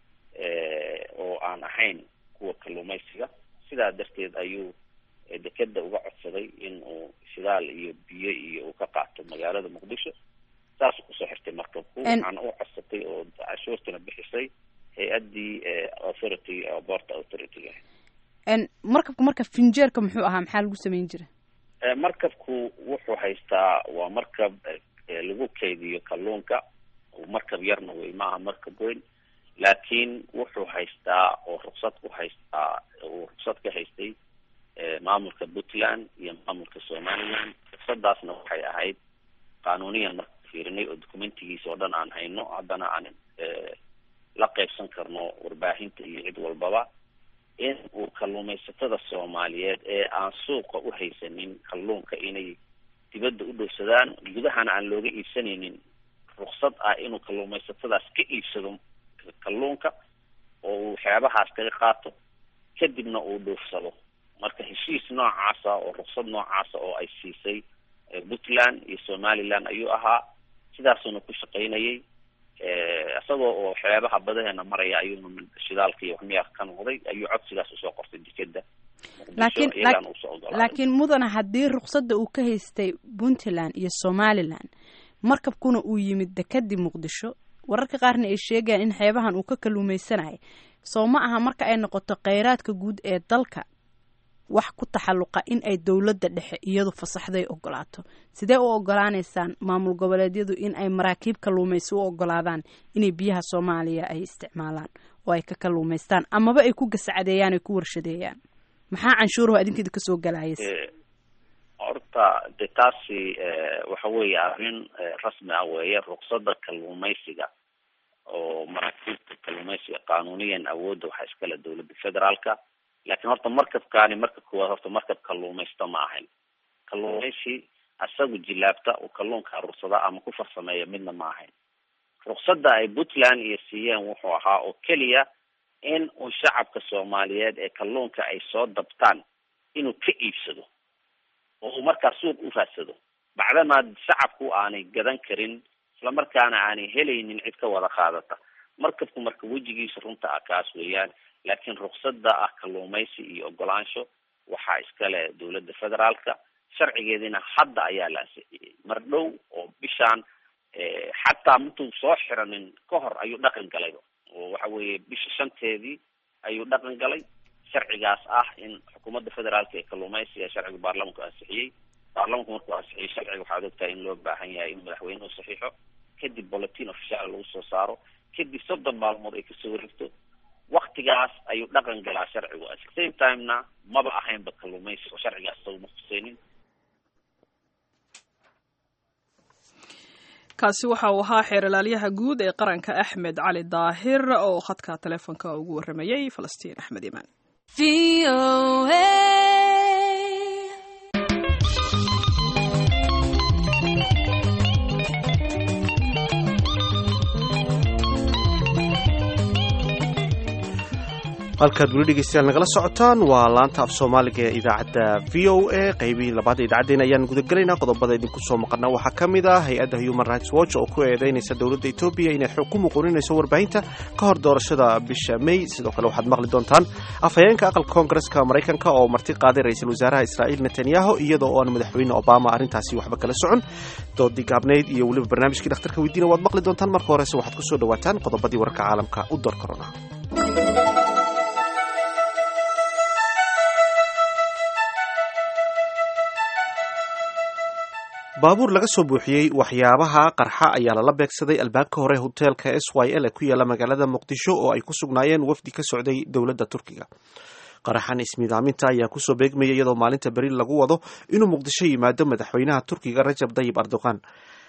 oo aan ahayn kuwa kalluumaysiga sidaa darteed ayuu dekeda uga codsaday in uu shidaal iyo biyo iyo uu ka qaato magaalada muqdisho saas kusoo xirtay markabku waxaana u codsatay oo cashuurtina bixisay hay-addii authority port authority-ga markabku marka finjeerka muxuu ahaa maxaa lagu samayn jira markabku wuxuu haystaa waa markab lagu kaydiyo kalluunka markab yarna wey maaha markab weyn laakiin wuxuu haystaa oo ruksad ku haystaa uu ruksad ka haystay maamulka puntland iyo maamulka somaliland ruksadaasna waxay ahayd qanuuniyan marka fiirinay oo documentigiisa oo dhan aan hayno haddana aan la qaybsan karno warbaahinta iyo cid walbaba in uu kalluumaysatada soomaaliyeed ee aan suuqa u haysanin kalluunka inay dibadda u dhowsadaan gudahana aan looga iibsanaynin ruksad ah inuu kalluumaysatadaas ka iibsado kalluunka oo uu waxyaabahaas kaga qaato kadibna uu dhoofsado marka heshiis noocaasa oo ruksad noocaasa oo ay siisay puntland iyo somaliland ayuu ahaa sidaasuuna ku shaqaynayay isagoo oo waxyaabaha badaheena maraya ayuuna shidaalka iyo waxmiyaa ka noqday ayuu codsigaas usoo qortay dekeda laakiin laakiin mudana haddii ruksada uu ka haystay puntland iyo somaliland markabkuna uu yimid dekadii muqdisho wararka qaarna ay sheegayaan in xeebahan uu ka kalluumaysanayay soo ma aha marka ay noqoto kheyraadka guud ee dalka wax ku taxalluqa in ay dowladda dhexe iyadu fasaxday ogolaato sidee u ogolaaneysaan maamul goboleedyadu in ay maraakiib kalluumaysi u ogolaadaan inay biyaha soomaaliya ay isticmaalaan oo ay ka kalluumaystaan amaba ay ku gasacadeeyaan ay ku warshadeeyaan maxaa canshuurahu adinkeeda kasoo galaayas horta de taasi waxa weeye arrin rasmi ah weeye ruksada kalluumaysiga oo maraakiibta kalluumaysiga qanuuniyan awoodda waxaa iskale dowladda federaalka laakiin horta markabkaani marka koowaad horta markab kalluumaysto ma ahayn kalluumaysi isagu jilaabta uu kalluunka aruursada ama ku farsameeya midna ma ahayn ruksada ay puntland iyo siiyeen wuxuu ahaa oo keliya in uu shacabka soomaaliyeed ee kalluunka ay soo dabtaan inuu ka iibsado oo uu markaa suuq u raadsado bacdamaa shacabku aanay gadan karin islamarkaana aanay helaynin cid ka wada qaadata markabku marka wejigiisa runta ah kaas weeyaan laakiin ruksada ah kalluumaysi iyo ogolaansho waxaa iskale dowladda federaalka sharcigeediina hadda ayaa la ansixiyey mar dhow oo bishaan xataa mintuu soo xiranin ka hor ayuu dhaqan galay oo waxa weeye bisha shanteedii ayuu dhaqan galay sharcigaas ah in xukuumadda federaalka ee kalluumaysiga sharciga baarlamanku ansixiyey baarlamanku markuu ansixiyey sharciga waxaad ogtahay in loo baahan yahay in madaxweynuhu saxiixo kadib bulletin official lagu soo saaro kadib soddon maalmood ay kasoo wareegto waktigaas ayuu dhaqan galaa sharcigu at the same timena maba ahaynba kalluumaysi oo sharcigaas saguma khuseynin kaasi waxa uu ahaa xeeralaalyaha guud ee qaranka axmed cali daahir oo khadka teleefonka ugu waramayey falastiin axmed imaan halkaad weli dhegeystayaal nagala socotaan waa laanta af soomaaliga ee idaacadda v o a qaybihii labaad idaacaddeena ayaan gudagelaynaa qodobada idinku soo maqana waxaa ka mid ah hay-adda human rights watch oo ku eedeynaysa dowladda etoobiya inay xog ku muquuninayso warbaahinta ka hor doorashada bisha may sidoo kale waxaad maqli doontaan afhayeenka aqalka koongareska maraykanka oo marti qaaday ra-iisul wasaaraha israa'iil netanyahu iyadoo oo aan madaxweyne obama arrintaasi waxba kala socon doodii gaabnayd iyo weliba barnaamijkii dhakhtarka weydiina waad maqli doontaan marka horese waxaad ku soo dhawaataan qodobadii wararka caalamka u door korona baabuur laga soo buuxiyey waxyaabaha qarxa ayaa lala beegsaday albaabka hore hoteelka s y l ee ku yaala magaalada muqdisho oo ay ku sugnaayeen wafdi ka socday dowladda turkiga qaraxan ismidaaminta ayaa kusoo beegmaya iyadoo maalinta beri lagu wado inuu muqdisho yimaado madaxweynaha turkiga rajab dayib erdogan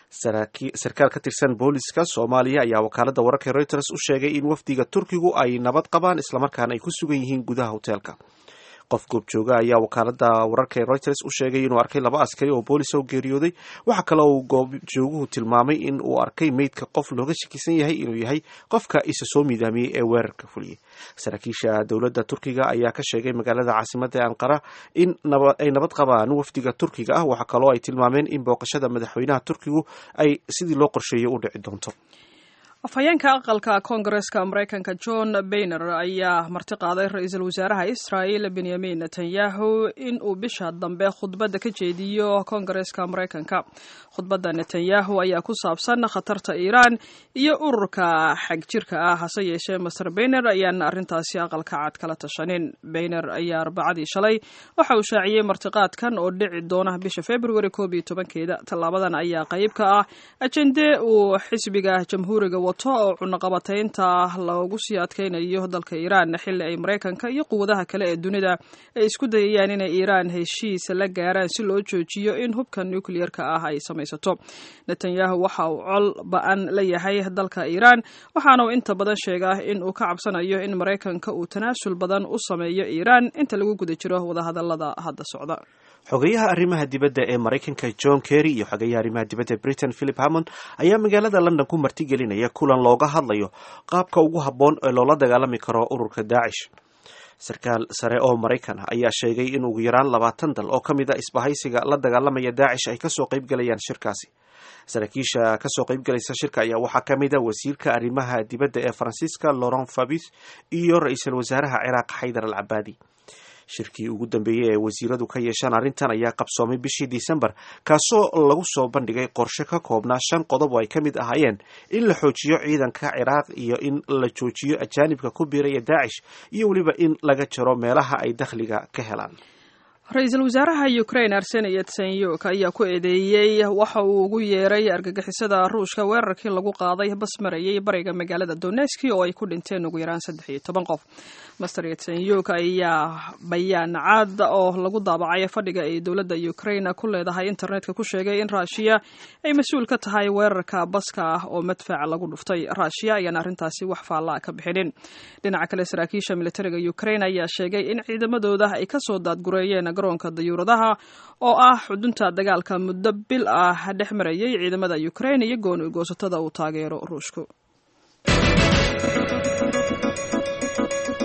sarkaal ka tirsan booliska soomaaliya ayaa wakaalada wararka reuters u sheegay in wafdiga turkigu ay nabad qabaan islamarkaana ay ku sugan yihiin gudaha hoteelka qof goobjooga ayaa wakaalada wararka ee reuters u sheegay inuu arkay laba askari oo boolis oo geeriyooday waxaa kale uu goobjooguhu tilmaamay in uu arkay meydka qof looga shakisan yahay inuu yahay qofka isa soo miidaamiyey ee weerarka fuliyey saraakiisha dowladda turkiga ayaa ka sheegay magaalada caasimada anqara in ay nabad qabaan wafdiga turkiga ah waxaa kaloo ay tilmaameen in booqashada madaxweynaha turkigu ay sidii loo qorsheeyay u dhici doonto afhayeenka aqalka koongareska maraykanka john bayner ayaa marti qaaday ra-iisul wasaaraha israel benyamin netanyahu in uu bisha dambe khudbadda ka jeediyo koongareska maraykanka khudbadda netanyahu ayaa ku saabsan khatarta iiraan iyo ururka xagjirka ah hase yeeshee master bayner ayaan arrintaasi aqalka cad kala tashanin bayner ayaa arbacadii shalay waxa uu shaaciyey martiqaadkan oo dhici doona bisha februari koob iyo tobankeeda tallaabadan ayaa qayb ka ah ajende uu xisbiga jamhuuriga wato oo cunaqabataynta loogu sii adkaynayo dalka iiraan xilli ay maraykanka iyo quwadaha kale ee dunida ay isku dayayaan inay iiraan heshiis la gaaraan si loo joojiyo in hubka nucleer-ka ah ay samaysato netanyahu waxa uu col ba-an la yahay dalka iiraan waxaana uu inta badan sheegaa in uu ka cabsanayo in maraykanka uu tanaasul badan u sameeyo iiraan inta lagu guda jiro wadahadalada hadda socda xogeyaha arrimaha dibadda ee maraykanka john kerry iyo xogeyaha arrimaha dibadda ee britain philip hammond ayaa magaalada london ku martigelinaya kulan looga hadlayo qaabka ugu habboon ee loola dagaalami karo ururka daacish sarkaal sare oo maraykan ah ayaa sheegay in ugu yaraan labaatan dal oo ka mid a isbahaysiga la dagaalamaya daacish ay kasoo qaybgalayaan shirkaasi saraakiisha kasoo qaybgalaysa shirka ayaa waxaa ka mid a wasiirka arrimaha dibadda ee faransiiska laurent fabis iyo ra-iisul wasaaraha ciraaq xaydar al cabaadi shirkii ugu dambeeyey ee wasiiradu ka yeeshaan arrintan ayaa qabsoomay bishii disembar kaasoo lagu soo bandhigay qorshe ka koobnaa shan qodob oo ay ka mid ahaayeen in la xoojiyo ciidanka ciraaq iyo in la joojiyo ajaanibka ku biiraya daacish iyo weliba in laga jaro meelaha ay dakhliga ka helaan ra-iisul wasaaraha ukraine arseni yatsenyuk ayaa ku eedeeyey waxa uu ugu yeeray argagixisada ruushka weerarkii lagu qaaday bas marayay bariga magaalada doneski oo ay ku dhinteen ugu yaraan saddex iyo toban qof master yatsenyuk ayaa bayaan cad oo lagu daabacay fadhiga ay dowladda ukraine ku leedahay internetka ku sheegay in raashiya ay mas-uul ka tahay weerarka baska ah oo madfac lagu dhuftay raashiya ayaan arrintaasi wax faallaa ka bixinin dhinaca kale saraakiisha militariga ukraine ayaa sheegay in ciidamadooda ay kasoo daadgureeyeen garoonka dayuuradaha oo ah xudunta dagaalka muddo bil ah dhex marayay ciidamada ukraine iyo gooni goosatada uu taageero ruushku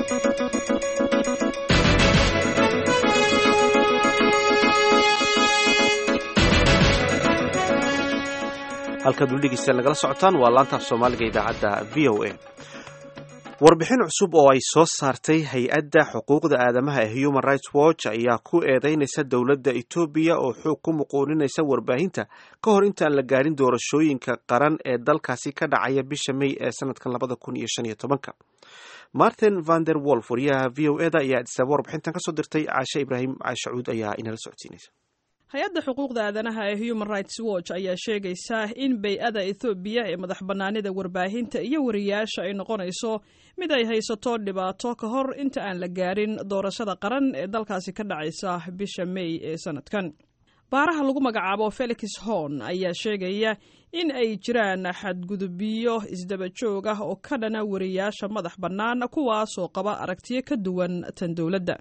halkaad weli dhegeystayaal nagala socotaan waa laantaaf soomaaliga idaacadda v o a warbixin cusub oo ay soo saartay hay-adda xuquuqda aadamaha ee human rights watch ayaa ku eedeynaysa dowladda etoobiya oo xoog ku muquuninaysa warbaahinta ka hor intaan la gaarin doorashooyinka qaran ee dalkaasi ka dhacaya bisha may ee sanadkan labada kun iyo shan iyo tobanka martin vander wolf wariyaha v o eda ayaa adisaaba warbixintan kasoo dirtay caashe ibraahim caashacuud ayaa inala socodsiinaysa hay-adda xuquuqda aadanaha ee human rights watch ayaa sheegaysa in bay-ada ethoobiya ee madax bannaanida warbaahinta iyo wariyaasha ay noqonayso mid ay haysato dhibaato ka hor inta aan la gaarin doorashada qaran ee dalkaasi ka dhacaysa bisha may ee sanadkan baaraha lagu magacaabo felix horn ayaa sheegaya in ay jiraan xadgudubyo isdaba joog ah oo ka dhana wariyaasha madax bannaan kuwaasoo qaba aragtiyo ka duwan tan dowladda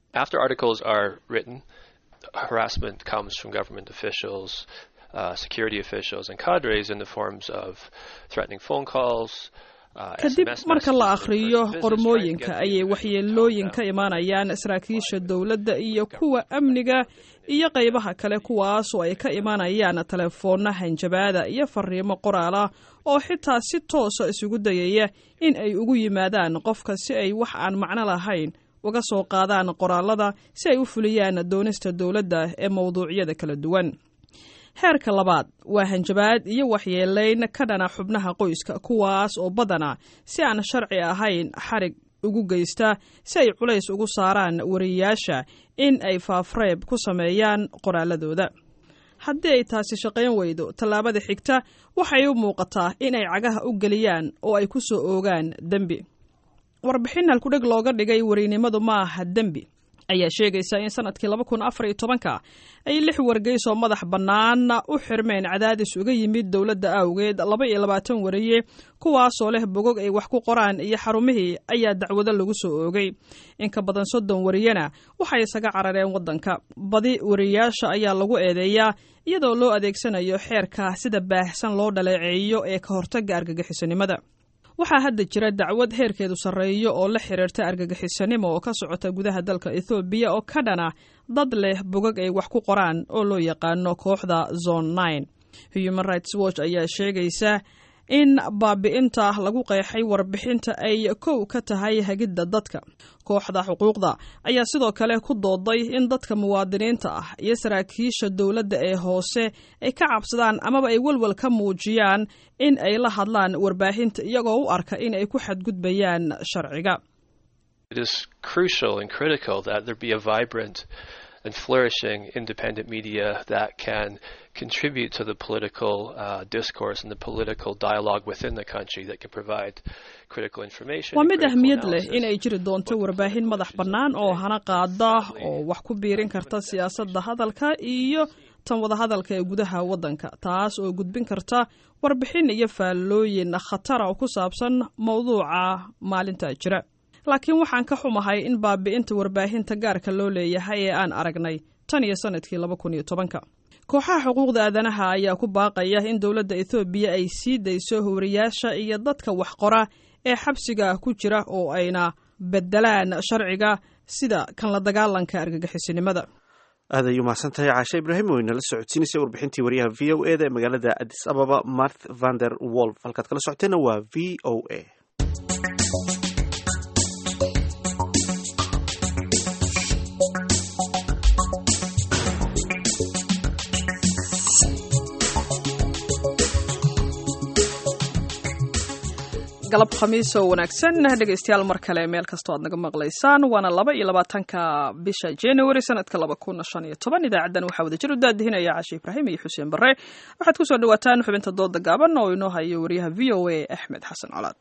harassment comes from government officials, uh, security officials, and cadres in the forms of threatening phone calls. kadib marka la akhriyo qormooyinka ayay waxyeelooyin ka imaanayaan saraakiisha dowladda iyo kuwa amniga iyo qaybaha kale kuwaasoo ay ka imaanayaan telefoonna hanjabaada iyo fariimo qoraalah oo xitaa si toosa isugu dayaya in ay ugu yimaadaan qofka si ay wax aan macno lahayn uga soo qaadaan qoraalada si ay u fuliyaan doonista dowladda ee mawduucyada kala duwan heerka labaad waa hanjabaad iyo waxyeelayn ka dhana xubnaha qoyska kuwaas oo badana si aan sharci ahayn xarig ugu geysta si ay culays ugu saaraan wariyayaasha in ay faafreeb ku sameeyaan qoraaladooda haddii ay taasi shaqayn weydo tallaabada xigta waxay u muuqataa in ay cagaha u geliyaan oo ay ku soo oogaan dembi warbixin halkudheg looga dhigay wariynimadu ma aha dembi ayaa sheegaysa in sanadkii laba kun afar iyo tobanka ay lix wargeys oo madax bannaan u xirmeen cadaadis uga yimid dowladda awgeed laba iyo labaatan wariye kuwaasoo leh bogog ay wax ku qoraan iyo xarumihii ayaa dacwado lagu soo oogay in ka badan soddon wariyena waxay isaga carareen waddanka badi wariyayaasha ayaa lagu eedeeyaa iyadoo loo adeegsanayo xeerka sida baahsan loo dhaleeceeyo ee ka hortagga argagixisanimada waxaa hadda jira dacwad heerkeedu sarreeyo oo la xiriirta argagixisanimo oo ka socota gudaha dalka ethoobiya oo ka dhana dad leh bogag ay wax ku qoraan oo loo yaqaano kooxda zone nine human rights watch ayaa sheegaysa in baabi'inta lagu qeexay warbixinta ay kow ka tahay hagidda dadka kooxda xuquuqda ayaa sidoo kale ku dooday in dadka muwaadiniinta ah iyo saraakiisha dowladda ee hoose ay ka cabsadaan amaba ay welwel ka muujiyaan in ay la hadlaan warbaahinta iyagoo u arka in ay ku xadgudbayaan sharciga and flourishing independent media that can contribute to the political uh, discourse and the political dialogue within the country that can provide critical information. waa mid ahmiyad leh in ay jiri doonto warbaahin madax bannaan oo hana qaada oo wax ku biirin karta siyaasadda hadalka iyo tan wadahadalka ee gudaha waddanka taas oo gudbin karta warbixin iyo faallooyin khatara oo ku saabsan mawduuca maalinta jira laakiin waxaan ka xumahay in baabi'inta warbaahinta gaarka loo leeyahay ee aan aragnay tan iyo sanadkii laba kun iyo tobanka kooxaha xuquuqda aadanaha ayaa ku baaqaya in dowladda ethoobiya ay sii dayso howriyaasha iyo dadka wax qora ee xabsiga ku jira oo ayna bedelaan sharciga sida kan la dagaalanka argagixisinimada aad ay umahadsan tahay caashe ibraahim oo inala socodsiinaysay warbixintii wariyaha v o e da ee magaalada adis ababa marth vander wolf halkaad kala socoteenna waa v o a galab khamiis oo wanaagsan dhegaystayaal mar kale meel kastoo aad naga maqlaysaan waana laba iyo labaatanka bisha january sanadka laba kun shan iyo toban idaacaddan waxaa wada jir u daadihinaya cashe ibraahim iyo xuseen barre waxaad ku soo dhawaataan xubinta dooda gaaban oo inoo hayo wariyaha v o a axmed xasan colaad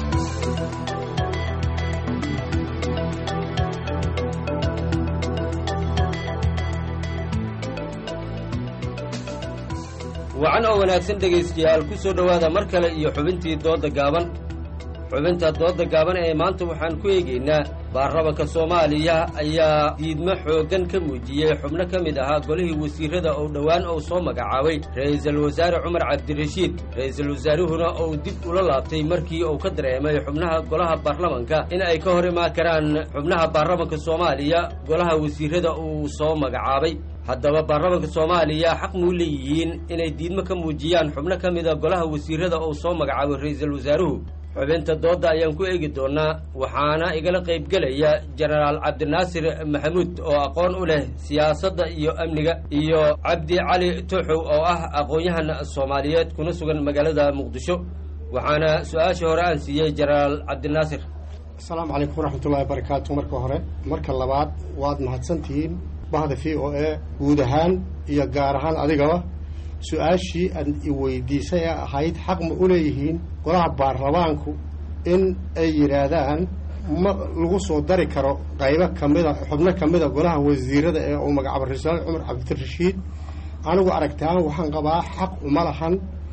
wacan oo wanaagsan dhegaystayaal ku soo dhowaada mar kale iyo xubintii doodda gaaban xubinta doodda gaaban ee maanta waxaan ku eegaynaa baarlamanka soomaaliya ayaa diidmo xooggan ka muujiyey xubno ka mid ahaa golihii wasiirrada oo dhowaan uu soo magacaabay ra'iisul wasaare cumar cabdirashiid ra'iisul wasaaruhuna uu dib ula laabtay markii uu ka dareemay xubnaha golaha baarlamanka in ay ka hor imaan karaan xubnaha baarlamanka soomaaliya golaha wasiirrada uu soo magacaabay haddaba baarlamanka soomaaliya xaq muu leeyihiin inay diidmo ka muujiyaan xubno ka mid a golaha wasiirrada uu soo magacaabay ra'iisul wasaaruhu xubinta doodda ayaan ku eegi doonnaa waxaana igala qaybgelaya jenaraal cabdinaasir maxamuud oo aqoon u leh siyaasadda iyo amniga iyo cabdi cali tuxow oo ah aqoon-yahan soomaaliyeed kuna sugan magaalada muqdisho waxaana su-aashii hore aan siiyey jenaraal cabdinaasir asalaamu calaykum waraxmatullahi wabarakaatu marka hore marka labaad waad mahadsantihiin bahda v o a guud ahaan iyo gaar ahaan adigaba su-aashii aad i weydiisay ee ahayd xaq ma u leeyihiin golaha baarlamaanku in ay yidhaahdaan ma lagu soo dari karo qaybo kamida xubno ka mida golaha wasiirada ee uu magacaabo ra-iisul cumar cabdirashiid anigu aragtaan waxaan qabaa xaq uma lahan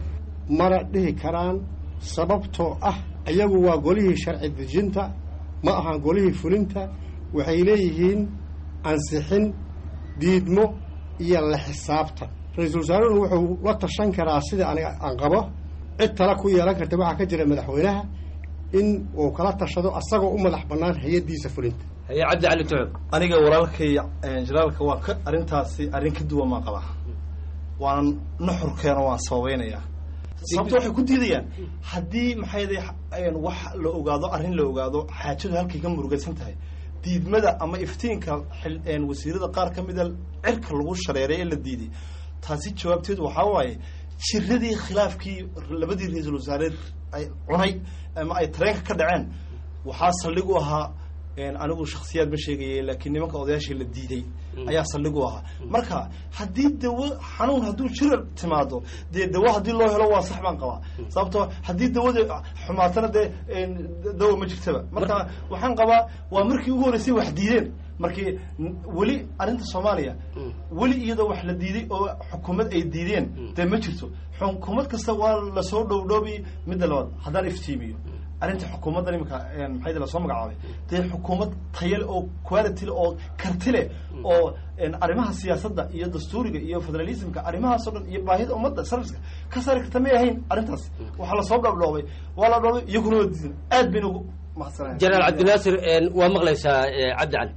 mana dhihi karaan sababtoo ah iyagu waa golihii sharci dejinta ma ahan golihii fulinta waxay leeyihiin ansixin diidmo iyo la xisaabtan ra-iisul wasaaruhuna wuxuu la tashan karaa sida aniga aan qabo cid tala ku yeelan karta waxaa ka jira madaxweynaha in uu kala tashado asagoo u madax bannaan hay-addiisa fulinta haye cabdi cali tuxub aniga walaalkay jenaraalka waa ka arrintaasi arrin ka duwan maan qabaa waana nuxurkeena waan sababaynayaa sababto waxay ku diidayaan haddii maxay wax la ogaado arrin la ogaado xaajadu halkay ka murugaysan tahay diidmada ama iftiinka wasiirada qaar ka mida cirka lagu shareeray ee la diiday taasi jawaabteedu waxaa waaye jiradii khilaafkii labadii ra-iisul wasaare ay cunay ama ay tareenka ka dhaceen waxaa saldhig u ahaa anigu shaksiyaad ma sheegaya laakiin nimanka odayaashii la diiday ayaa saldhig u ahaa marka haddii dawo xanuun hadduu jira timaado dee dawo haddii loo helo waa sax baan qabaa sababtoo haddii dawada xumaatana dee dawo ma jirtaba marka waxaan qabaa waa markii ugu horreysay wax diideen markii weli arrinta soomaaliya weli iyadoo wax la diiday oo xukuumad ay diideen dee ma jirto xukuumad kasta waa lasoo dhowdhoobi midda labaad haddaan iftiimiyo arrinta xukuumadda imika maxay lasoo magacaabay dee xukuumad tayale oo quality oo karti leh oo arrimaha siyaasadda iyo dastuuriga iyo federalismka arrimahaas o dhan iyo baahida ummadda serviceka ka saari karta may ahayn arrintaas waxaa lasoo dhoobdhoobay waa la dhoobay iyaguna waa diidan aad bayna ugu mahadsanaya jenaraal cabdinaasir waa maqlaysaa cabdi cali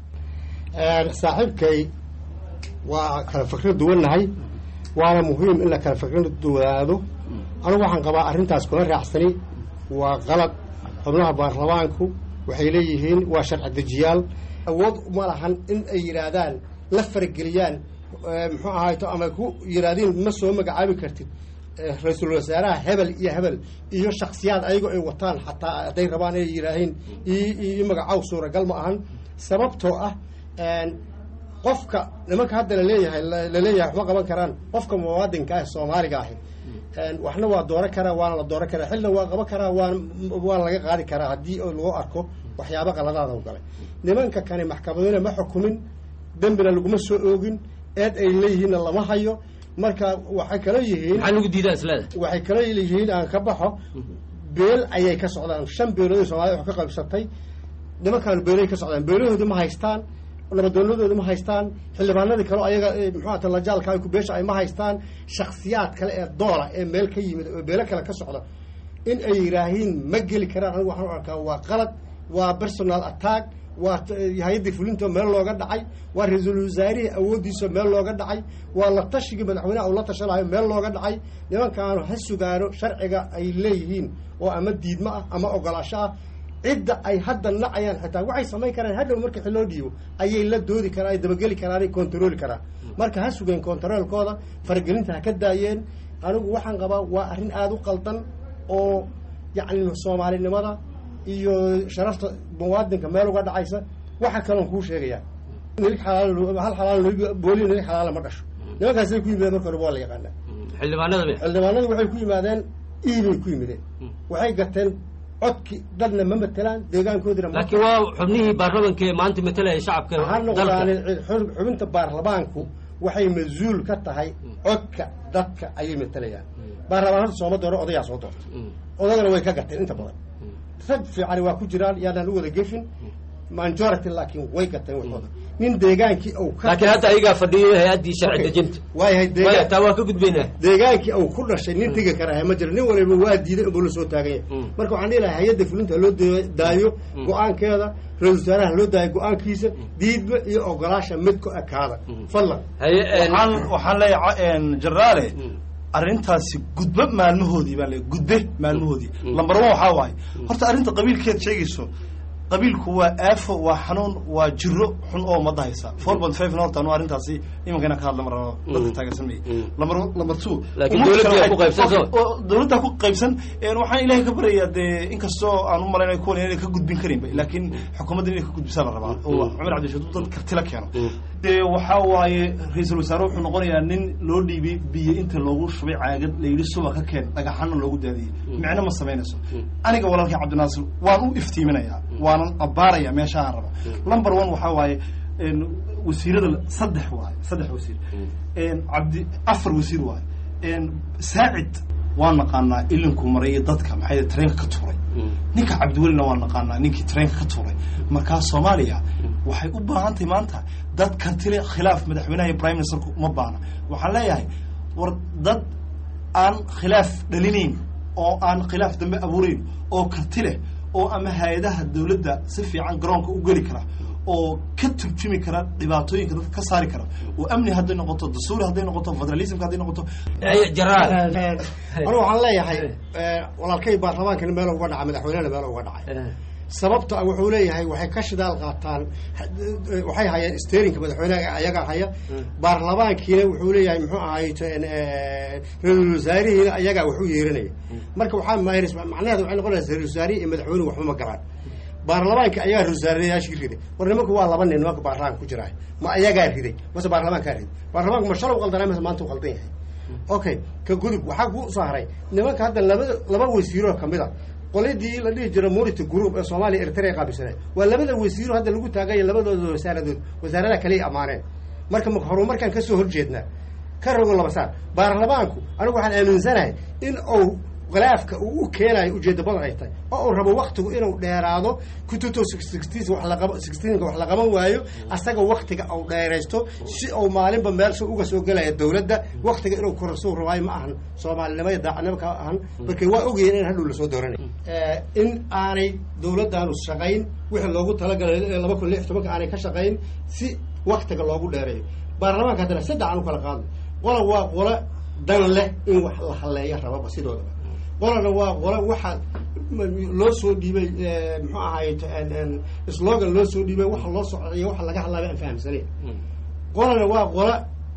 saaxiibkay waa kala fikro duwannahay waana muhiim in la kala fikro duwanaado anigu waxaan qabaa arrintaas kula raacsani waa qalad xubnaha baarlamaanku waxay leeyihiin waa sharci dejiyaal awood uma lahan in ay yidhaahdaan la farageliyaan muxuu ahayto ama ku yidhaahdeen ma soo magacaabi kartid ra-iisul wasaaraha hebel iyo hebel iyo shaksiyaad ayagoo ay wataan xataa hadday rabaan inay yidhaaheen io magacow suuragal ma ahan sababtoo ah qofka nimanka hadda laleeyahay laleeyahay waxma qaban karaan qofka muwaadinka ah soomaaliga ahi waxna waa dooran karaa waana la dooran karaa xilna waa qaban karaa waan waana laga qaadi karaa haddii lagu arko waxyaaba qaladaada u galay nimanka kani maxkamaduna ma xukumin dembina laguma soo oogin eed ay leeyihiinna lama hayo marka waxay kala yihiin maxaa lagu diidaa isleeda waxay kala yihiin aan ka baxo beel ayay ka socdaan shan beelood soomaalida wax ka qaybsatay nimankaan beelay ka socdaan beelahoodi ma haystaan nabadoonadooda ma haystaan xildhibaanadii kale ayaga muxuata lajaalka ku beesha ay ma haystaan shaksiyaad kale ee doola ee meel ka yimid oo beelo kale ka socda in ay yidhaahiin ma geli karaan anigu waxaan u arkaa waa qalad waa personal attack waa hay-addii fulinto meel looga dhacay waa ra-iisul wasaarihii awooddiisa meel looga dhacay waa la tashigii madaxweynaha uu la tashanayo meel looga dhacay nimankaanu ha sugaano sharciga ay leeyihiin oo ama diidmo ah ama ogolaasho ah cidda ay hadda nacayaan xitaa waxay samayn karaan hadhow marka xiloo dhiibo ayay la doodi karaan ay dabageli karaan ay kontarooli karaan marka ha sugeen kontaroolkooda faragelinta ha ka daayeen anigu waxaan qabaa waa arrin aada u qaldan oo yacni soomaalinimada iyo sharafta muwaadinka meel uga dhacaysa waxa kaloon kuu sheegayaa nilig xalaal hal xalaal booli nilig xalaala ma dhasho nimankaasay ku yimideen marka hore waa la yaqaanaa xildhibaanada xildhibaanadu waxay ku yimaadeen iibay ku yimideen waxay gateen codki dadna ma matelaan deegaankoodina laakiin waa xubnihii baarlamanka ee maanta matalaya shacabka ha noqdaan xubinta baarlamaanku waxay mas-uul ka tahay codka dadka ayay matalayaan baarlamaan horta sooma dooro odayaa soo doortay odagana way ka gateen inta badan rag fiicani waa ku jiraan yaanaan u wada gefin majority laakiin way gateen waxooda nin deegaankii uu ka laakiin hadda ayagaa fadhiyo hay-addii sharci dejinta waayahay maya deegaan taa waa ka gudbaynaa deegaankii uu ku dhashay nin tegi karaha ma jiro nin waliba waa diiday inbuu la soo taagan yahay marka waxaan dhihi lahaa hay-adda fulinta loo da- daayo go-aankeeda ra-isul wasaaraha loo daayo go-aankiisa diidma iyo ogolaasha mid ku ekaada fadlan haye waxaan waxaan leeyahay jeneraale arrintaasi gudbe maalmahoodii baan leeyahay gudbe maalmahoodii lambar one waxaa waaye horta arrinta qabiilkeed sheegayso qabiilku waa aafo waa xanuun waa jiro xun oo ummadda haysa four point five horta anu arrintaasi imanka inaan ka hadla marabo dadka taageersan maya lambar lambar two Laakiin ummadda dowladda kale ku qaybsan waxay- soo. oo dowladda ku qaybsan een waxaan ilaahay ka baryayaa dee inkastoo aan u malaynayo kuwan inay ka gudbin karinba laakiin xukuumadda inay ka gudbisaa la rabaa oo cumar cabdishaduud dad kartila keeno dee waxaa waaye ra-iisul wasaare wuxuu noqonayaa nin loo dhiibay biyo inta loogu shubay caagad la yidhi suba ka keen dhagaxana loogu daadiyey micno ma samaynayso aniga walaalkii cabdinaasir waan u iftiiminayaa waanan abbaaraya meesha aan raba number one waxaa waaye een, wasiirada saddex waaye saddex wasiir een, cabdi afar wasiir waaye een, saacid waan naqaanaa ilinku maray iyo dadka maxay tareenka ka tuuray ninka cabdiwelina waan naqaanaa ninkii tareenka ka tuuray markaa soomaaliya waxay u baahan tahay maanta dad kartile khilaaf madaxweynaha iyo prime ministerku uma baahna waxaan leeyahay war dad aan khilaaf dhalinayn oo aan khilaaf dambe abuurayn oo karti leh oo ama hay-adaha dowladda si fiican garoonka u geli kara oo ka turjumi kara dhibaatooyinka dadka ka saari kara oo amni hadday noqoto dastuuri hadday noqoto federalismka hadday noqoto anigu waxaan leeyahay walaalkay baarlamaankana meel uga dhacay madaxweynehana meel uga dhacay sababta wuxuu leeyahay waxay ka shidaal qaataan waxay hayaan steerinka madaxweyneha ayagaa haya baarlamaankiina wuxuu leeyahay muxuu ahay ra-iisul wasaarihiina ayagaa wax u yeeranaya marka waxaa mayrs macnaheeda waxay noqonaysaa ra-isul wasaarihi iyo madaxweynuhu waxba ma galaan baarlamaanka ayagaa ra-isul wasaarayaashii riday war nimanku waa laba nin nimanka baarlamaanka ku jiraa ma ayagaa riday mase baarlamaankaa riday baarlamaanku ma shalay u qaldanay mase maanta u qaldan yahay okay ka gudub waxaa ku soo haray nimanka hadda laba laba wasiiroo kamid a qoladii la dhihi jira murity group ee soomaaliya eritrea qaabilsanay waa labada wasiiro hadda lagu taagaya labadooda wasaaradood wasaaradaha kale ammaaneen marka ma horumarkaan kasoo horjeednaa ka rogo laba saar baarlamaanku anigu waxaan aaminsanahay in uu khilaafka uu u keenayo ujeeda badan ay tahay oo uu rabo waktigu inuu dheeraado kututo sixteen wax laqaba sixteenka wax la qaban waayo asaga waktiga uu dheeraysto si uu maalinba meel soo uga soo gelaya dawladda waktiga inuu korasuu rabaayo ma ahan soomaalinimada daacadnimo ka ahan marka waa ogayeen in hadhow lasoo dooranay in aanay dawladdaanu shaqayn wixii loogu talagalay laba kun lix tobanka aanay ka shaqayn si waktiga loogu dheereeyo baarlamaanka haddana saddex aan u kala qaadno qola waa qola dan leh in wax la halleeya rababa sidoodaba qolana waa qola waxa loo soo dhiibay muxuu ahaay slogan loo soo dhiibay waxa loo socdayo waxa laga hadlaaba aan fahamsanayn qolana waa qola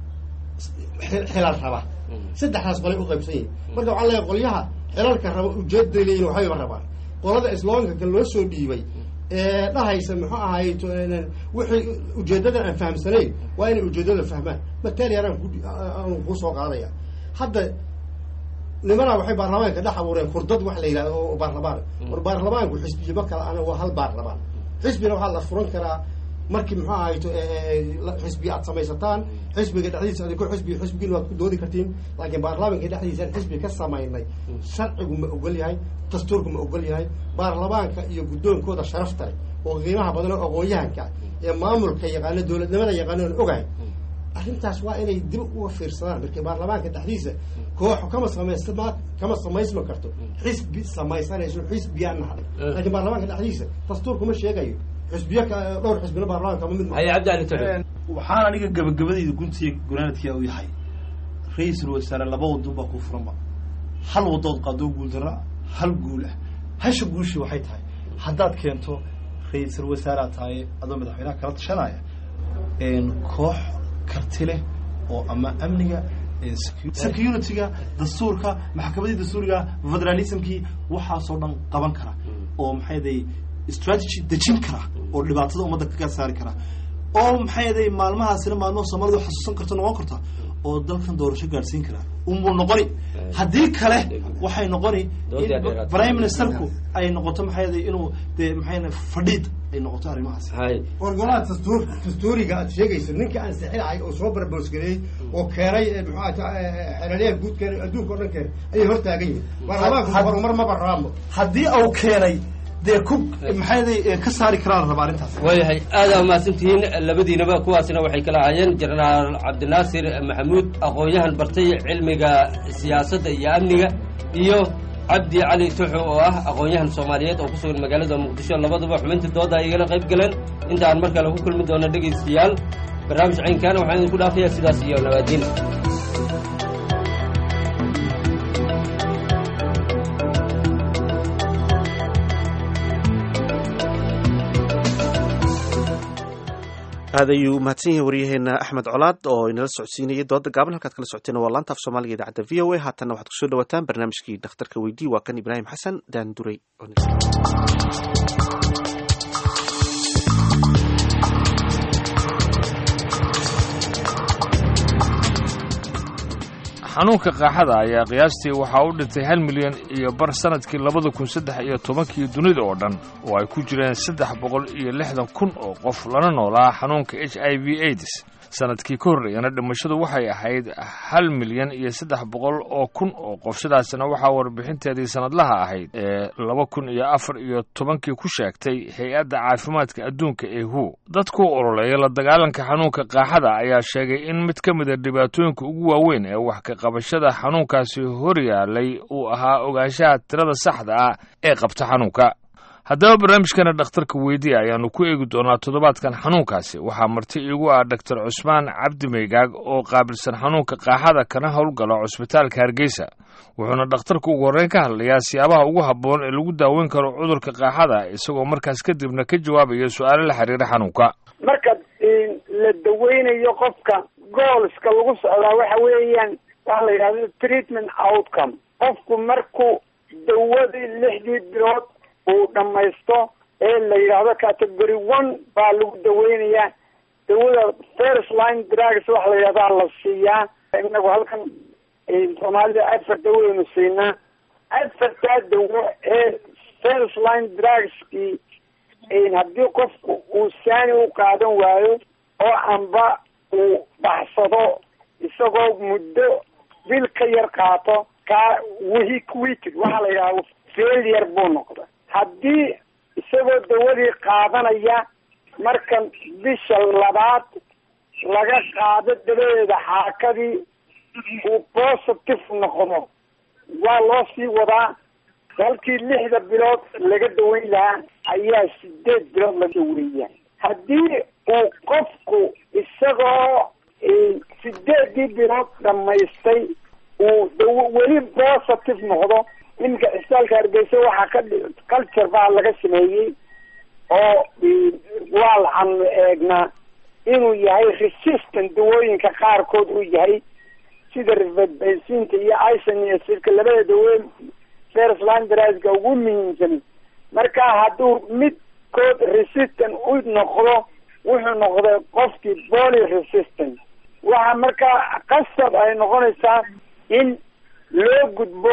xilal raba saddexdaas qolay u qaybsan yihin marka waxaan leeyahay qolyaha xilalka raba ujeeday leeyihin waxbayba rabaan qolada sloganka loo soo dhiibay ee dhahaysa muxuu ahaay wixii ujeedadan aan fahamsanayn waa inay ujeedada fahmaan matali anaan ku ku soo qaadaya hadda nimanaa waxay baarlamaanka dhex abuureen kurdad wax la yidhahdo oo baarlamaan war baarlamaanku xisbiya ma kala ana waa hal baarlamaan xisbina waxaa la furan karaa markii muxuu ahayto xisbi aad samaysataan xisbiga dhexdiisa adiko xisbi xisbigiina waad ku doodi kartiin laakiin baarlamaanka dhexdiisaan xisbi ka samaynay sharcigu ma ogol yahay dastuurku ma ogol yahay baarlamaanka iyo guddoonkooda sharafta leh oo qiimaha badan oo aqoon-yahanka ee maamulka yaqaano dowladnimada yaqaano aan ogahay arrintaas waa inay dib uga fiirsadaan markii baarlamaanka dhexdiisa koox kama samaysma kama samaysma karto xisbi samaysanayso xisbiyaan nahay laakiin baarlamaanka dhexdiisa dastuurku ma sheegayo xisbiya dhowr xisbina baarlamaanka ma mid waxaan aniga gabagabadayda guntiga gunaanadkia u yahay ra-iisul wasaare laba wadon baa ku furanba hal wadood qaadoo guuldara hal guul ah hasha guushi waxay tahay haddaad keento ra-iisul wasaaread tahay adoo madaxweynaha kala tashanaya koox karti leh oo ama amniga security-ga dastuurka maxkamadii dastuuriga federalismkii waxaasoo dhan qaban kara oo maxay day strategy dejin kara oo dhibaatada ummadda kaga saari kara oo maxay day maalmahaasina maalmaha soomalidu xasuusan karto noqon karta oo dalkan doorasho gaadhsiin kara unbuu noqoni haddii kale waxay noqoni prime ministerku ay noqoto maxay day inuu dee maxay fadhiid ay noqoto arrimahaas war golaha dastuur dastuuriga aad sheegayso ninka aan saxiixay oo soo barboosgareeyey oo keenay muxuu xeralyaha guud keenay adduunka o dhan keenay ayay hor taagan yihin baarlamaanku horumar maba rabaanba haddii au keenay dee ku maxay ka saari karaan raba arrintaas waayahay aadaa mahadsantihiin labadiinaba kuwaasina waxay kala ahaayeen jenaraal cabdinaasir maxamuud aqoon-yahan bartay cilmiga siyaasadda iyo amniga iyo cabdi cali tuxu oo ah aqoon-yahan soomaaliyeed oo ku sugan magaalada muqdisho labaduba xubintii dooda ay igala qayb galeen inta aan mar kale ku kulmi doono dhegaystayaal barnaamij caynkaana waxaan idinku dhaafayaa sidaas iyo nabaadiin aad ayuu umahadsan yahay waryaheena axmed colaad oo inala socodsiinayay dooda gaaban halkaad kala socoteen waa laanta af soomaaliga idaacadda v o a haatanna waxaad kusoo dhawaataan barnaamijkii dhakhtarka weydii waa kan ibraahim xasan daanduray xanuunka qaaxada ayaa qiyaastii waxaa u dhintay hal milyan iyo bar sannadkii labada kun saddex iyo tobankii dunida oo dhan oo ay ku jireen saddex boqol iyo lixdan kun oo qof lana noolaa xanuunka h i v aids sanadkii ka horreeyana dhimashadu waxay ahayd hal milyan iyo saddex boqol oo kun oo qof sidaasna waxaa warbixinteedii sanadlaha ahayd ee laba kun iyo afar iyo tobankii ku sheegtay hay-adda caafimaadka adduunka ee hu dadku ololeeya la dagaalanka xanuunka qaaxada ayaa sheegay in mid ka mid a dhibaatooyinka ugu waaweyn ee wax ka qabashada xanuunkaasi horyaalay uu ahaa ogaanshaha tirada saxda ah ee qabta xanuunka haddaba barnaamijkana dhakhtarka weydiya ayaannu ku eegi doonaa toddobaadkan xanuunkaasi waxaa marti iigu ah doctor cusmaan cabdi maygaag oo qaabilsan xanuunka qaaxada kana howlgala cusbitaalka hargeysa wuxuuna dhakhtarku ugu horreyn ka hadlayaa siyaabaha ugu habboon ee lagu daaweyn karo cudurka qaaxada isagoo markaas kadibna ka jawaabaya su-aalo la xiriira xanuunka marka la daweynayo qofka goolska lagu socdaa waxa weeyaan waxa la yidhahdo treatment outcome qofku markuu dawadii lixdii bilood uu dhamaysto ee la yidhaahdo category one baa lagu daweynayaa dawada first line drugs waxa la yidhahdaa la siiyaa inagu halkan soomaalida afar dawaynu siinaa afartaa dawo ee first line drugskii haddii qofku uu saani u qaadan waayo oo amba uu baxsado isagoo muddo bil ka yar qaato kaa week weeked waxaa la yidhahda failure buu noqda haddii isagoo dawadii qaadanaya marka bisha labaad laga qaado dabadeeda xaakadii uu positive noqdo waa loo sii wadaa halkii lixda bilood laga daweyn lahaa ayaa sideed bilood la daweeya haddii uu qofku isagoo sideedii bilood dhamaystay uu daw weli positive noqdo iminka cisbitaalka hargeysa waxaa ka culture baa laga sameeyey oo waa laxanu eegnaa inuu yahay resistant dawooyinka qaarkood uu yahay sida rivadbensinta iyo isoniacidka labada dawoyn first line drska ugu muhiimsan marka hadduu midkood resistant u noqdo wuxuu noqday qofkii poly resistant waxa markaa qasab ay noqonaysaa in loo gudbo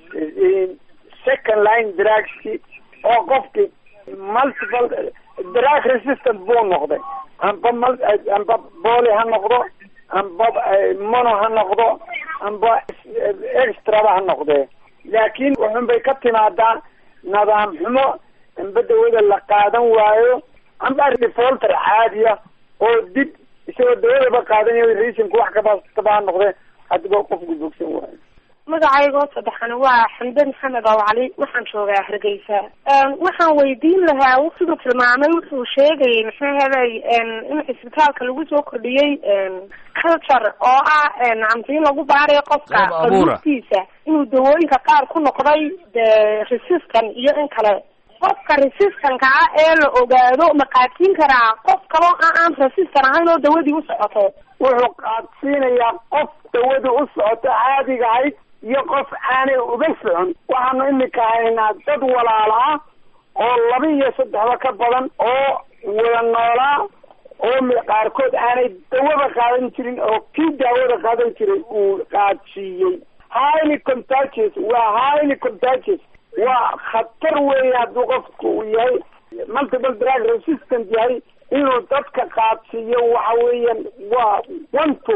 second line drugski oo qofki multiple drug resistant buu noqday amba m amba boli ha noqdo amba mono ha noqdo amba extraba ha noqdee laakiin wuxun bay ka timaadaa nidaam xumo amba dawada la qaadan waayo amba defolter caadiya oo dib isagoo dawadaba qaadanayo reasonka wax kabastaba ha noqdee haddaba qofku bogsan waayo magacaygoo saddexan waa xamde maxamed oo cali waxaan joogaa hargeysa waxaan weydiin lahaa siduu tilmaamay wuxuu sheegayay maxaa helay in cisbitaalka lagu soo kordhiyey culture oo ah camti in lagu baarayo qofka abuurtiisa inuu dawooyinka qaar ku noqday de resistant iyo in kale qofka resistanka ah ee la ogaado ma qaadsiin karaa qof kaloo a aan resistan ahayn oo dawadii u socoto wuxuu qaadsiinayaa qof dawada u socoto caadiga ahayd iyo qof aanay uga socon waxaanu imika haynaa dad walaala ah oo laba iyo saddexba ka badan oo wada noolaa oo qaarkood aanay dawada qaadan jirin oo kii daawada qaadan jiray uu qaadsiiyey highly contagious waa highly contagious waa khatar weeye hadduu qofku uu yahay multiple drug resistant yahay inuu dadka qaadsiiyo waxa weeyaan waa one two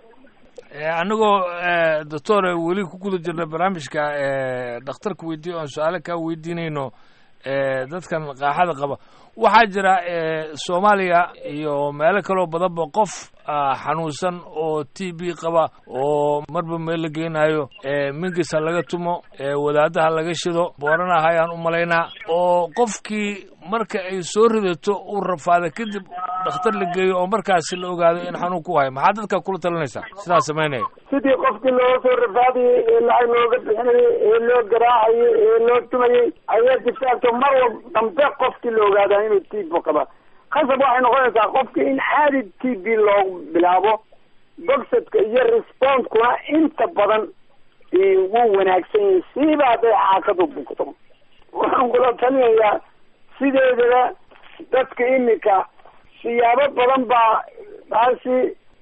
anigoo doctor weli ku guda jirna barnaamijka dhakhtarka weydiiya oon su-aalo kaa weydiinayno dadkan qaaxada qaba waxaa jira soomaaliya iyo meelo kaloo badanba qof xanuunsan oo t b qaba oo marba meel la geynayo mingisa laga tumo wadaadaha laga shido booranaha ayaan u malaynaa oo qofkii marka ay soo ridato uu rafaada kadib dhakhtar la geeyo oo markaasi la ogaado in xanuun ku hayo maxaa dadka kula talinaysaa sidaa samaynaya sidii qofkii looga soo rafaadayey ee lacag looga bixinayey ee loo garaacayey ee loo tumayey ayaa jirtaagto mar wal dambe qofkii la ogaadaa inuu t b qaba khasab waxay noqonaysaa qofkii in caadi t b loogu bilaabo bogsadka iyo respondkuna inta badan wuu wanaagsan yahay siiba hadday xaakadu bugto waxaan kula talinayaa sideedaba dadka imika siyaabo badan baa taasi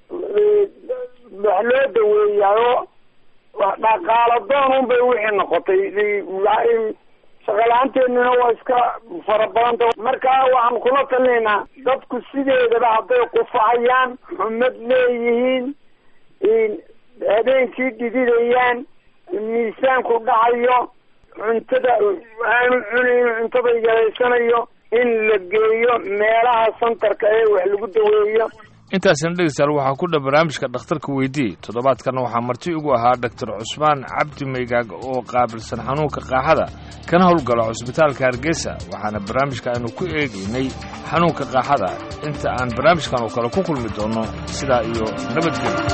wax loo daweeyaayo dhaqaalo doon un bay wixii noqotay shaqala-aanteennina waa iska fara badanta marka waxaan kula talinaynaa dadku sideedaba hadday qufacayaan xumad leeyihiin habeenkii dhididayaan miisaanku dhacayo cuntada aanu cunayn cuntada yaraysanayo in la geeyo meelaha santarka ee wax lagu daweeyo intaasina dhegeystayaal waxaa ku dha barnaamijka dhakhtarka weydii toddobaadkan waxaa marti ugu ahaa doctor cusmaan cabdi maygaag oo qaabilsan xanuunka qaaxada kana howlgala cusbitaalka hargeysa waxaana barnaamijka aynu ku eegaynay xanuunka qaaxada inta aan barnaamijkan oo kale ku kulmi doonno sidaa iyo nabadgelyo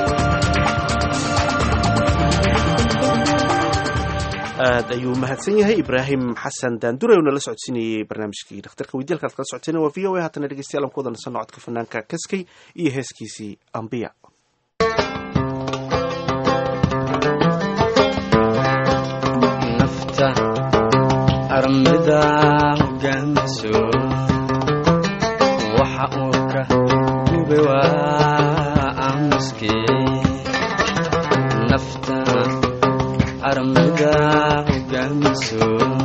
aad ayuu mahadsan yahay ibraahim xasan daandure oo nala socodsiinayey barnaamijkii dhakhtarka weydialka ad kala socoteen waa v o a haatana dhegeystayaal aan ku wada nasanno codka fanaanka kaskay iyo heeskiisii ambiya nafta armida hogaamiso waxa uu ka gube waa aamuskii nafta armida hogaamiso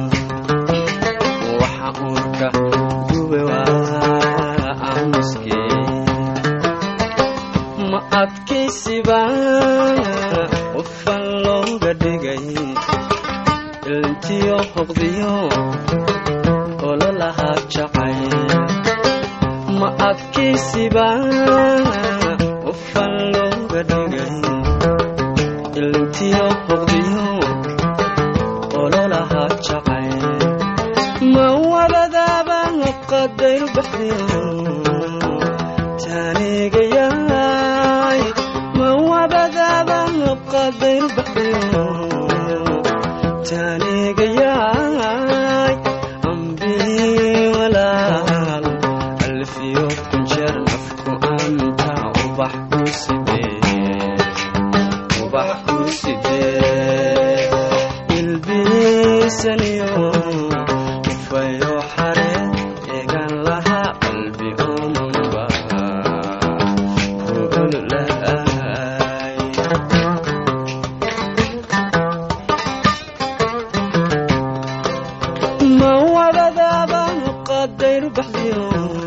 waxa uu ka gube waa aamuskii ma adkaysiba qofan looga dhigay ilntiyo hoqdiyo ololahaa jacay ma adkaysiba qofan looga dhigay ilntiyo hoqdiyo ololahaa jacay ma wabadaaba qadayr baxdiyo taanigayaay ma wabadaaba qadayr baxdiyo taanigayaay ambii walaal alfiyo kunjeer nafku anta ubax ku sidee ubax ku sidee ilbiisaniyo ufayo xare eegan lahaa qalbi omanba kuululaay ma wadadaaban qadayr baxdiyo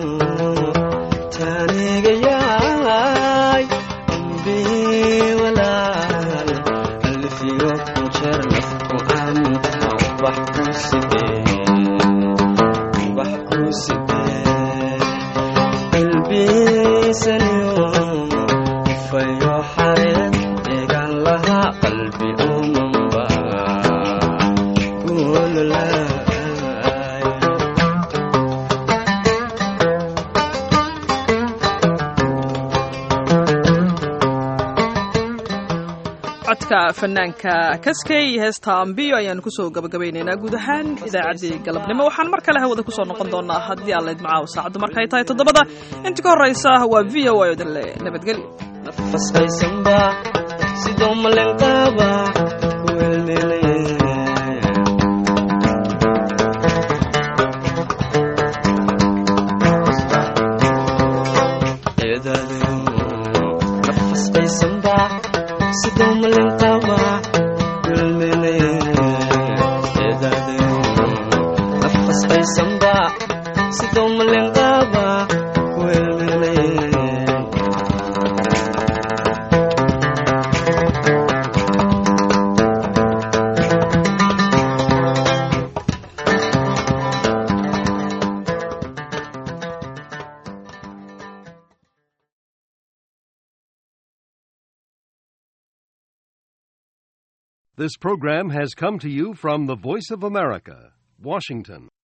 taanigayaay ambii walaal alfiyo kunjeer nafku anta ubax ku sidee ubax ku sidee qalbiisaniyo fayo xareed eegan lahaa qalbi omanba kuululaay codka fanaanka kaskay heesta ambiyo ayaanu kusoo gabagabaynaynaa guud ahaan idaacaddii galabnimo waxaan mar kale hawada kusoo noqon doonaa haddii aan layd macaaw saacaddu markay tahay toddobada inta ka horraysa waa v o a odin le nabadgelyo fasqaysanba sidoo malenqaaba ku elmeelay nafasqaysanba sidoo malenqaaba ku elmeelay nafasqaysanba sidoo malenqaaba ku elmeelay This program has come to you from the Voice of America, Washington.